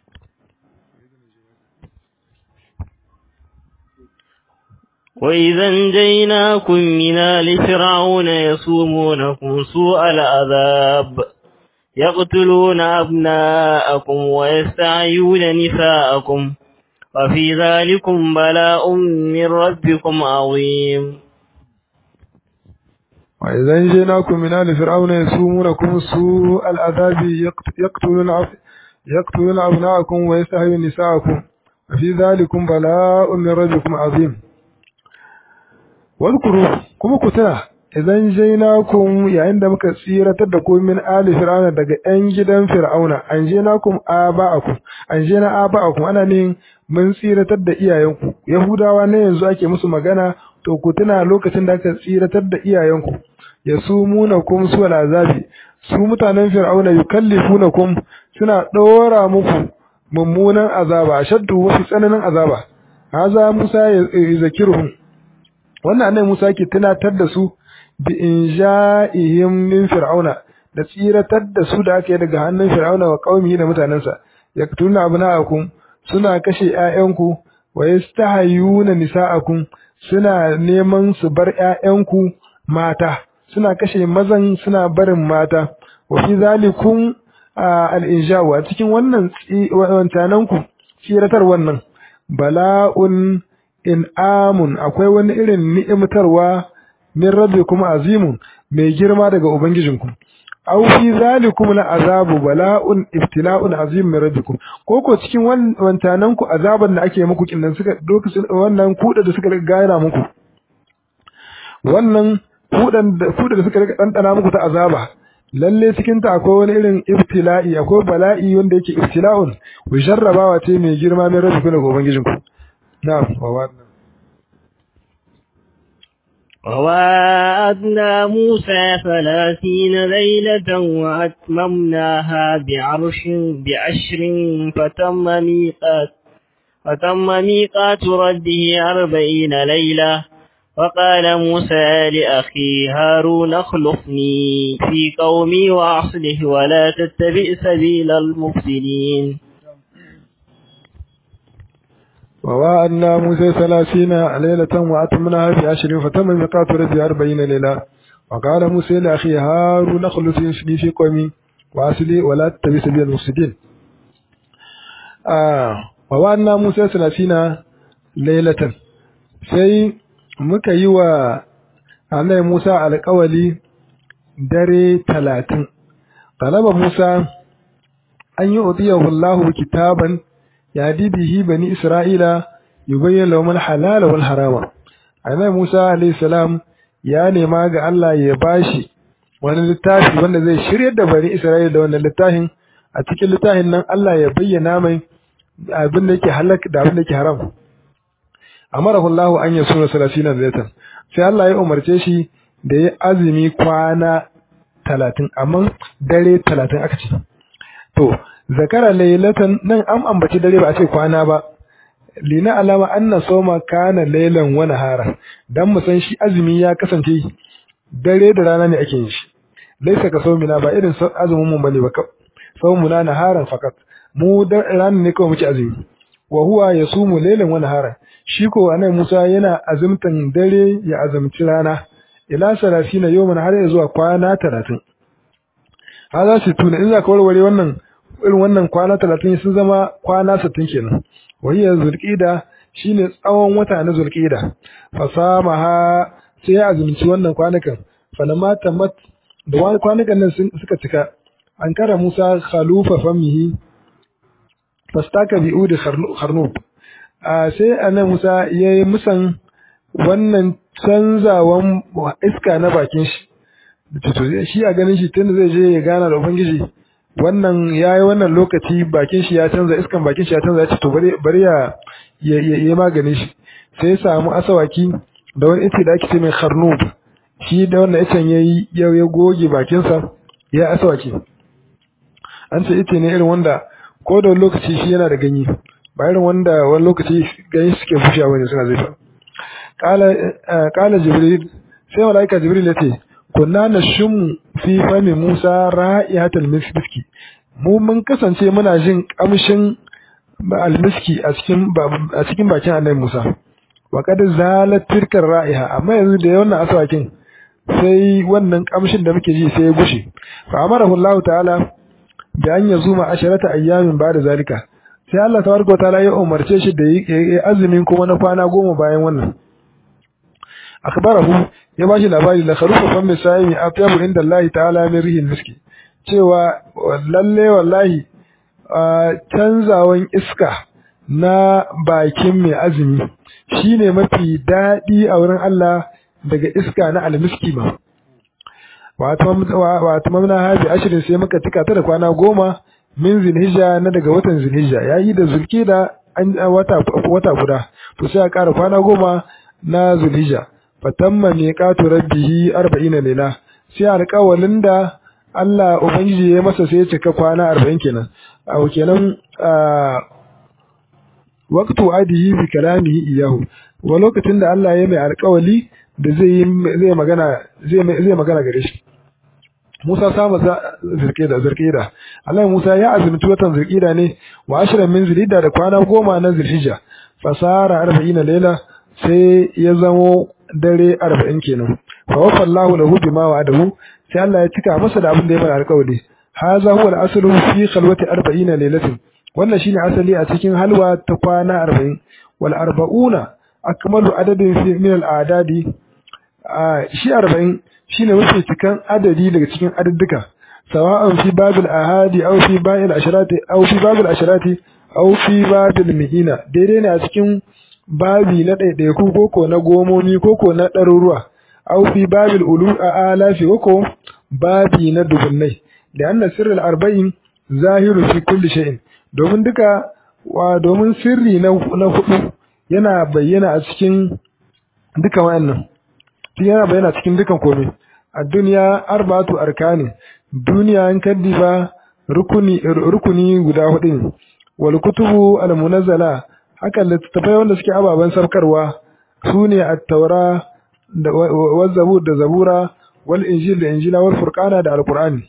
وإذا انجيناكم من آل فرعون يصومونكم سوء العذاب يقتلون أبناءكم ويستعيون نساءكم وفي ذلكم بلاء من ربكم عظيم وإذا انجيناكم من آل فرعون يصومونكم سوء العذاب يقتلون يقتلون أبناءكم ويستحيون نساءكم وفي ذلكم بلاء من ربكم عظيم wadkuru kuma ku tuna idan jainakum yayin da muka tsiratar da ku min ali fir'auna daga yan gidan fir'auna an jainakum aba'akum an jaina aba'akum ana ne mun tsiratar da iyayenku yahudawa ne yanzu ake musu magana to ku tuna lokacin da aka tsiratar da iyayenku yasumunakum su azabi su mutanen fir'auna yukallifunakum suna dora muku mummunan azaba shaddu wasu tsananin azaba haza musa ya zakiruhum wannan annabi Musa yake tunatar da su bi inja'ihim min fir'auna da tsiratar da su da aka yi daga hannun fir'auna wa qaumihi da mutanansa yaktuna abna'akum suna kashe ƴaƴanku wa yastahayuna nisa'akum suna neman su bar ƴaƴanku mata suna kashe mazan suna barin mata wa fi zalikum al-inja'u a cikin wannan wancananku tsiratar wannan bala'un in amun akwai wani irin ni'imtarwa min rabbikum azimun mai girma daga ubangijinku aw fi zalikum la azabu bala'un ibtila'un azim min rabbikum ko ko cikin wantanan ku azaban da ake muku kinnan suka lokacin wannan kuda da suka gaira muku wannan kudan da kuda da suka rika dandana muku ta azaba lalle cikin ta akwai wani irin ibtila'i akwai bala'i wanda yake ibtila'un wa jarrabawa ce mai girma min rabbikum daga ubangijinku نعم ووعدنا ووعدنا موسى ثلاثين ليلة وأتممناها بعرش بعشر فتم ميقات فتم ميقات ربه أربعين ليلة وقال موسى لأخي هارون اخلفني في قومي وأصله ولا تتبع سبيل المفسدين ووعدنا موسى ثلاثين ليلة وأتمناها بعشر فتم ميقات ربي أربعين ليلة وقال موسى لأخي هارون اخلفني في قومي وأصلي ولا تتبع سبيل المفسدين آه ووعدنا موسى ثلاثين ليلة sai muka yi wa annabi Musa alƙawali dare talatin talaba Musa an yi udiyahu Allahu kitaban yadi bihi bani Isra'ila yubayyin lahum al-halala wal harama annabi Musa alayhi salam ya nema ga Allah ya bashi wani littafi wanda zai shiryar da bani Isra'ila da wannan littafin a cikin littafin nan Allah ya bayyana mai abin da yake halak da abin da yake haram amarahu Allah an yasuna 30 zaitan sai Allah ya umarce shi da ya azumi kwana 30 amma dare 30 aka ce to zakara laylatan nan an ambaci dare ba a ce kwana ba lina alama anna soma kana laylan wa nahara dan mu san shi azumi ya kasance dare da rana ne ake yin shi laisa ka saumina ba irin azumin mu bane ba saumuna naharan fakat mu da rana ne kawai muke azumi wa huwa yasumu laylan wa nahara shi ko anan Musa yana azumtan dare ya azumci rana ila 30 yawman har ya zuwa kwana 30 hada shi tuna in za ka warware wannan irin wannan kwana 30 sun zama kwana 60 kenan wahiya zulqida shine tsawon wata na zulqida fasamaha sai ya azumci wannan kwanakan falamma tamat da kwanakan nan suka cika an kara Musa khalufa famihi fastaka bi udi kharnub sai annabi Musa yayi musan wannan canzawan iska na bakin shi to shi a ganin shi tunda zai je ya gana da ubangiji wannan yayi wannan lokaci bakin shi ya canza iskan bakin shi ya canza ya ce to bari bari ya yi maganin shi sai ya samu asawaki da wani ice da ake ce mai kharnub shi da wannan icen yayi ya ya goge bakinsa ya asawaki an ce ice ne irin wanda ko da wani lokaci shi yana da ganye ba irin wanda wani lokaci ganye suke bushewa bane suna zai kala kala jibril sai malaika jibril ya ce kunna nashum fi fami musa ra'ihatul miski mu mun kasance muna jin kamshin almiski a cikin a cikin bakin annabi Musa wa kad zalat tilkar ra'iha amma yanzu da wannan aswakin sai wannan kamshin da muke ji sai ya gushe fa amarahu Allah ta'ala bi an yazuma asharata ayyamin ba'da zalika sai Allah tabaraka ta'ala ya umarce shi da yi azumin kuma na kwana goma bayan wannan akhbarahu ya bashi labari la kharufa fam misayimi afyabu inda Allah ta'ala min rihil miski cewa lalle wallahi canzawan iska na bakin mai azumi shine mafi daɗi a wurin Allah daga iska na almiski ma wato mamna haji ashirin sai muka tika ta da kwana goma min zinhija na daga watan zinhija yayi da zulki da wata wata guda to sai a ƙara kwana goma na zulhija fatamma miqatu rabbihi 40 lela sai alƙawalin da Allah ubangiji ya masa sai ya cika kwana 40 kenan a kenan waqtu adihi bi kalamihi iyahu wa lokacin da Allah ya mai alƙawali da zai zai magana zai zai magana gare shi Musa sama zirkida zirkida Allah Musa ya azumci watan zirkida ne wa ashirin min zilida da kwana goma na zilhijja fasara 40 lela sai ya zamo dare 40 kenan fa wafa Allahu lahu bima wa'adahu sai Allah ya cika masa da abin da ya fara alƙawari hadha huwa al-aslu fi khalwati 40 laylatin wannan shine asali a cikin halwa ta kwana 40 wal arba'una akmalu adadin fi min al-adadi shi 40 shine mafi cikan adadi daga cikin adadduka sawa'an fi babil ahadi aw fi babil asharati aw fi babil asharati aw fi babil mi'ina daidai ne a cikin babi na ɗaiɗaiku koko na gomomi koko na ɗaruruwa aw fi babil ulu a alafi koko babi na dubunnai da anna sirrul arba'in zahiru fi kulli shay'in domin duka wa domin sirri na na hudu yana bayyana a cikin duka wayannan yana bayyana cikin dukan komai a duniya arba'atu arkani duniya an kaddiba rukuni rukuni guda hudu ne wal kutubu al munazzala haka littattafai wanda suke ababen sarkarwa su ne at-taura da zabur da zabura wal injil da injila wal furqana da alqur'ani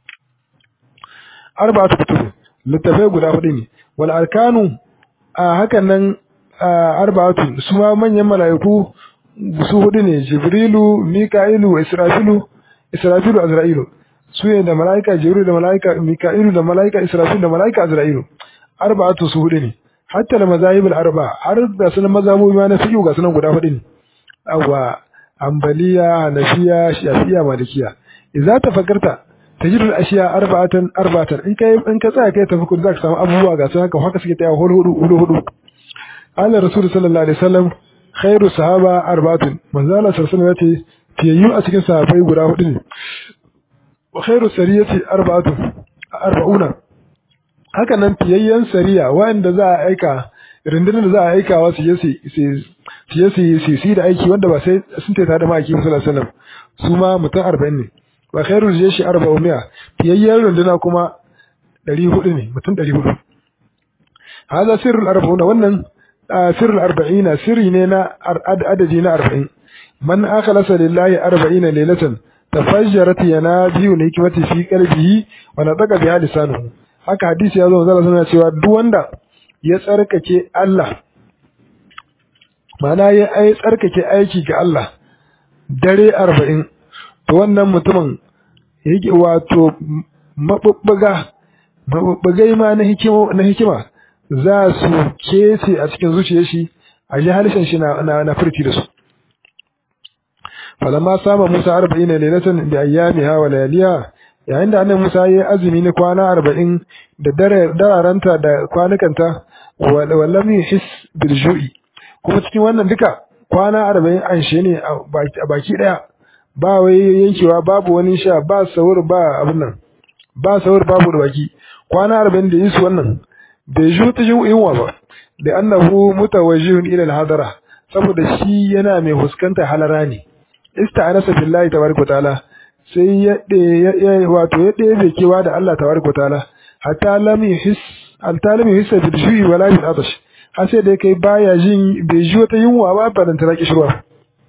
arba'atu kutub littattafai guda hudu ne wal arkanu a hakan nan arba'atu su ma manyan mala'iku su hudu ne jibrilu mika'ilu israfilu israfilu azra'ilu su ne da mala'ika jibrilu da mala'ika mika'ilu da mala'ika israfilu da mala'ika azra'ilu arba'atu su hudu ne hatta da mazahibul arba har da sunan mazhabobi ma na fiqh ga sunan guda hudu ne awa ambaliya hanafiya shafiya malikiya idza tafakkarta tajidul ashiya arba'atan arba'atan in kai in ka tsaya kai tafakkur zaka samu abubuwa ga su haka haka suke taya hudu hudu hudu Allah Rasul sallallahu alaihi wasallam khairu sahaba arba'atun manzo Allah sallallahu alaihi wasallam yace fiyayyu a cikin sahabbai guda hudu ne wa khairu sariyati arba'atun arba'una haka nan fiyayyen sariya wanda za a aika rundunar da za a aika wa su je su su su su da aiki wanda ba sai sun taita da maki sallallahu alaihi wasallam su ma mutum 40 ne wa khairu jeshi 400 fiyayyen runduna kuma 400 ne mutum 400 hada sirrul arba'una wannan sirrul arba'ina sirri ne na adadi na 40 man akhlasa lillahi 40 laylatan tafajjarat yanabiyu hikmati fi qalbihi wa nataqa biha lisanuhu haka hadisi ya zo zalla suna cewa duk wanda ya tsarkake Allah mana ya ai tsarkake aiki ga Allah dare 40 to wannan mutumin yake wato mabubbuga mabubbugai ma na hikima na hikima za su kece a cikin zuciyar shi a ji halishin shi na na furti da su falamma sama Musa 40 lailatan bi ayyamiha wa layaliha yayin da annabi Musa ya azumi na kwana 40 da dararanta da kwanukanta wallam yuhis bil ju'i kuma cikin wannan duka kwana 40 an she ne a baki daya ba wai yankewa babu wani sha ba sahur ba abin nan ba sahur babu da baki kwana 40 da yisu wannan bai ju ta yunwa ba da annahu mutawajjihun ila al-hadara saboda shi yana mai huskanta halara ne ista'anasa billahi tabaraka ta'ala sai ya ya wato ya ɗebe kewa da Allah tabaraka ta'ala hatta lam yuhis hatta lam yuhis bil ju'i wala bil atash har sai da kai baya jin bai ji wata yunwa ba ba dan taraki shirwa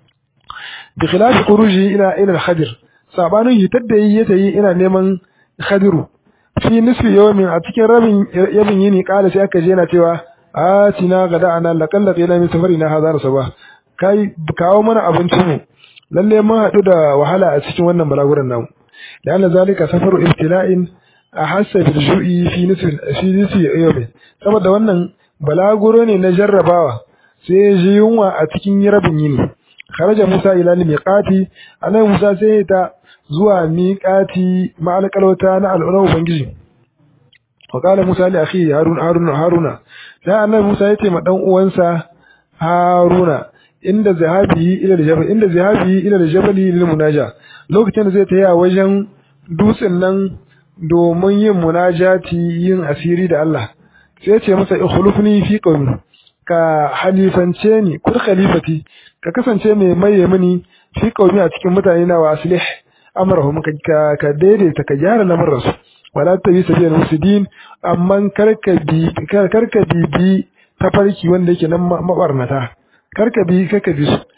bi khilafi khuruji ila ila al-khadir sabanin hitar da yi ta yi ina neman khadiru fi nisfi yawmin a cikin rabin yabin yini kala sai aka je yana cewa atina gada ana laqalla qila min safarina hadha rasaba kai kawo mana abinci mu lalle mun hadu da wahala a cikin wannan balaguran namu da Allah zalika safaru ibtila'in ahassa bil ju'i fi nisfi fi nisfi yawmin saboda wannan balaguro ne na jarrabawa sai ji yunwa a cikin rabin yini kharaja Musa ila miqati anan Musa sai ta zuwa miqati ma'al qalwata na al'ura ubangiji wa qala Musa li akhi Harun Harun Haruna sai annabi Musa ya ce ma dan uwansa Haruna inda zahabi ila jabal inda zahabi ila jabali lil munaja lokacin da zai taya wajen dutsen nan domin yin munajati yin asiri da Allah sai ya ce masa ikhlufni fi qawmi ka halifance ni kur khalifati ka kasance mai maye mini fi qawmi a cikin mutane na wa aslih amrahum ka ka daidaita ka gyara lamarin su wala tabi sabiyan musidin amma karka bi karka bi bi tafarki wanda yake nan mabarnata karka bi karka bi su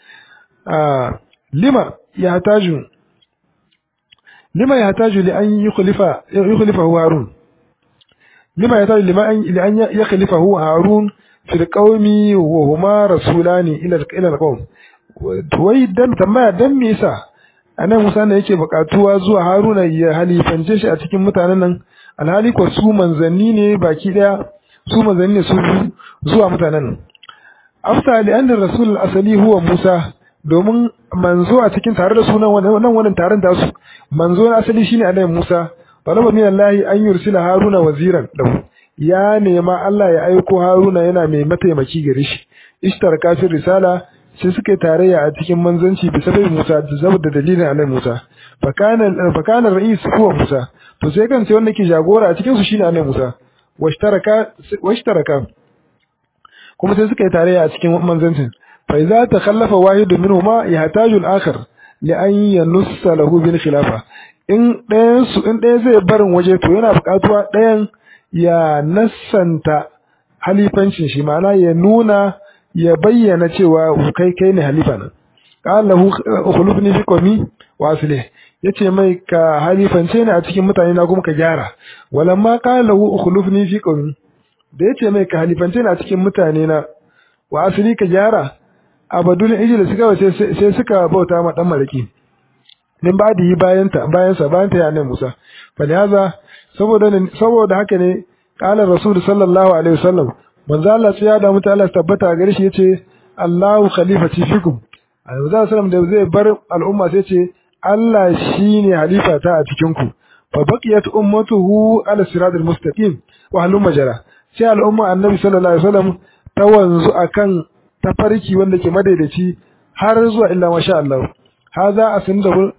lima ya taju lima ya taju li an yukhlifa yukhlifa harun lima ya taju lima an li an yakhlifa harun fil qaumi wa huma rasulani ila ila alqaum wai dan tambaya dan me yasa anan Musa ne yake bukatuwa zuwa Haruna ya halifance shi a cikin mutanen nan alhali ko su manzanni ne baki daya su manzanni ne su zuwa mutanen nan afta li anna rasul asali huwa Musa domin manzo a cikin tare da sunan wannan wannan taron da su manzo na asali shine annabi Musa talaba min Allah an yursila Haruna waziran lahu ya nema Allah ya aiko Haruna yana mai mataimaki gare shi ishtaraka fi risala sai suka yi tarayya a cikin manzanci bisa bai Musa saboda dalilin annabi Musa fakana fakana ra'is huwa Musa to sai kan sai wanda ke jagora a cikin su shine annabi Musa washtaraka washtaraka kuma sai suka yi tarayya a cikin manzancin fa idza takhallafa wahidun minhuma yahtaju al-akhar li an yanussa lahu bil khilafa in ɗayan su in ɗaya zai barin waje to yana buƙatuwa ɗayan ya nassanta halifancin shi ma'ana ya nuna ya bayyana cewa kai kai ne halifa nan qala lahu ukhlufni fi qawmi wa aslih yace mai ka halifance ni a cikin mutane na kuma ka gyara walamma qala lahu ukhlufni fi qawmi da yace mai ka halifance ni a cikin mutane na wa asli ka gyara abadul ijil suka sai sai suka bauta ma dan maraki din ba da yi bayan ta bayan sa bayan ta ya ne Musa fa haza saboda saboda haka ne qala rasul sallallahu alaihi wasallam manzo Allah sai ya da mutu Allah tabbata gare shi yace Allahu khalifati fikum Annabi sallallahu da zai bar al'umma sai ce Allah shine halifa ta a cikin ku fa baqiyat ummatuhu ala siratal mustaqim wa halum majara sai al'umma Annabi sallallahu alaihi wasallam ta wanzu akan tafarki wanda ke madaidaci har zuwa illa masha Allah hadha asnadahu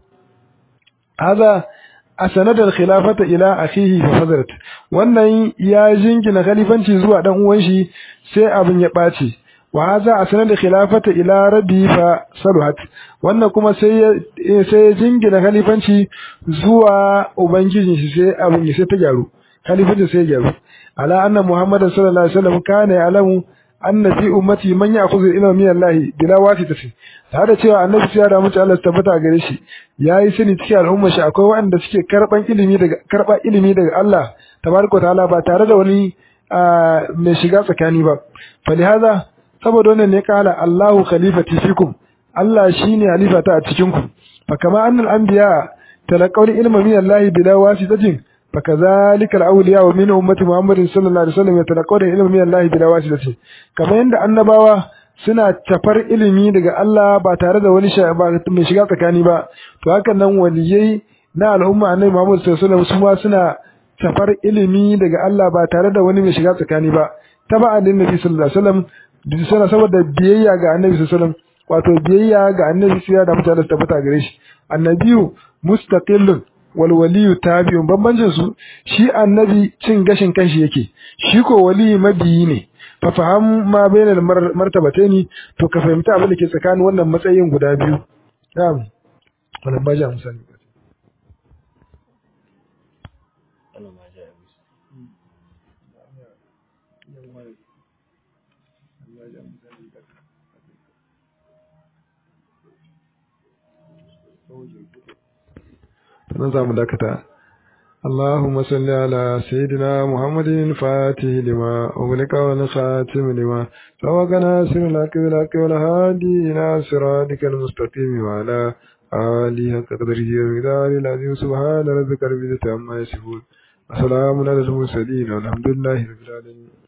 hadha asanadar khilafata ila akhihi fa fadarat wannan ya jingina khalifanci zuwa dan uwan shi sai abin ya bace wa hadha asanadar khilafata ila rabbi fa saluhat wannan kuma sai sai jingina khalifanci zuwa ubangijin shi sai abin ya sai ta gyaru khalifanci sai ya gyaru ala anna muhammadan sallallahu alaihi wasallam kana ya'lamu anna fi ummati man ya'khudhu ilma min Allah bila wasitati tare da cewa annabi ya da mutu Allah tabbata gare shi yayi sani cikin al'umma shi akwai waɗanda suke karban ilimi daga karba ilimi daga Allah tabaraka ta'ala ba tare da wani mai shiga tsakani ba fa lihaza saboda wannan ne kala Allahu khalifati fikum Allah shine halifata a cikin ku fa kama annal anbiya talaqaw ilma min Allah bila wasitatin فكذلك الأولياء ومن أمة محمد صلى الله عليه وسلم يتلقون العلم من الله بلا واسطة كما عند annabawa suna tafar ilimi daga Allah ba tare da wani mai shiga tsakani ba to hakan nan waliyai na al'umma annabi Muhammad sallallahu alaihi wasallam suna tafar ilimi daga Allah ba tare da wani mai shiga tsakani ba taba annabi sallallahu alaihi wasallam suna saboda biyayya ga annabi sallallahu alaihi wasallam wato biyayya ga annabi sai da mutane tabbata gare shi annabiyu mustaqillun wal waliyu tabi'un bambancin su shi annabi cin gashin kanshi yake shi ko wali mabiyi ne fa faham ma bainal martabataini to ka fahimta abin da ke tsakanin wannan matsayin guda biyu na'am wannan ba ja musani nan za mu dakata اللهم صل على سيدنا محمد الفاتح لما أغلق والخاتم لما سبق ناصر الحق بالحق والهادي إلى صراطك المستقيم وعلى آله حق قدره ومقداره العظيم سبحان ربك رب العزة عما يصفون وسلام على المرسلين والحمد لله رب العالمين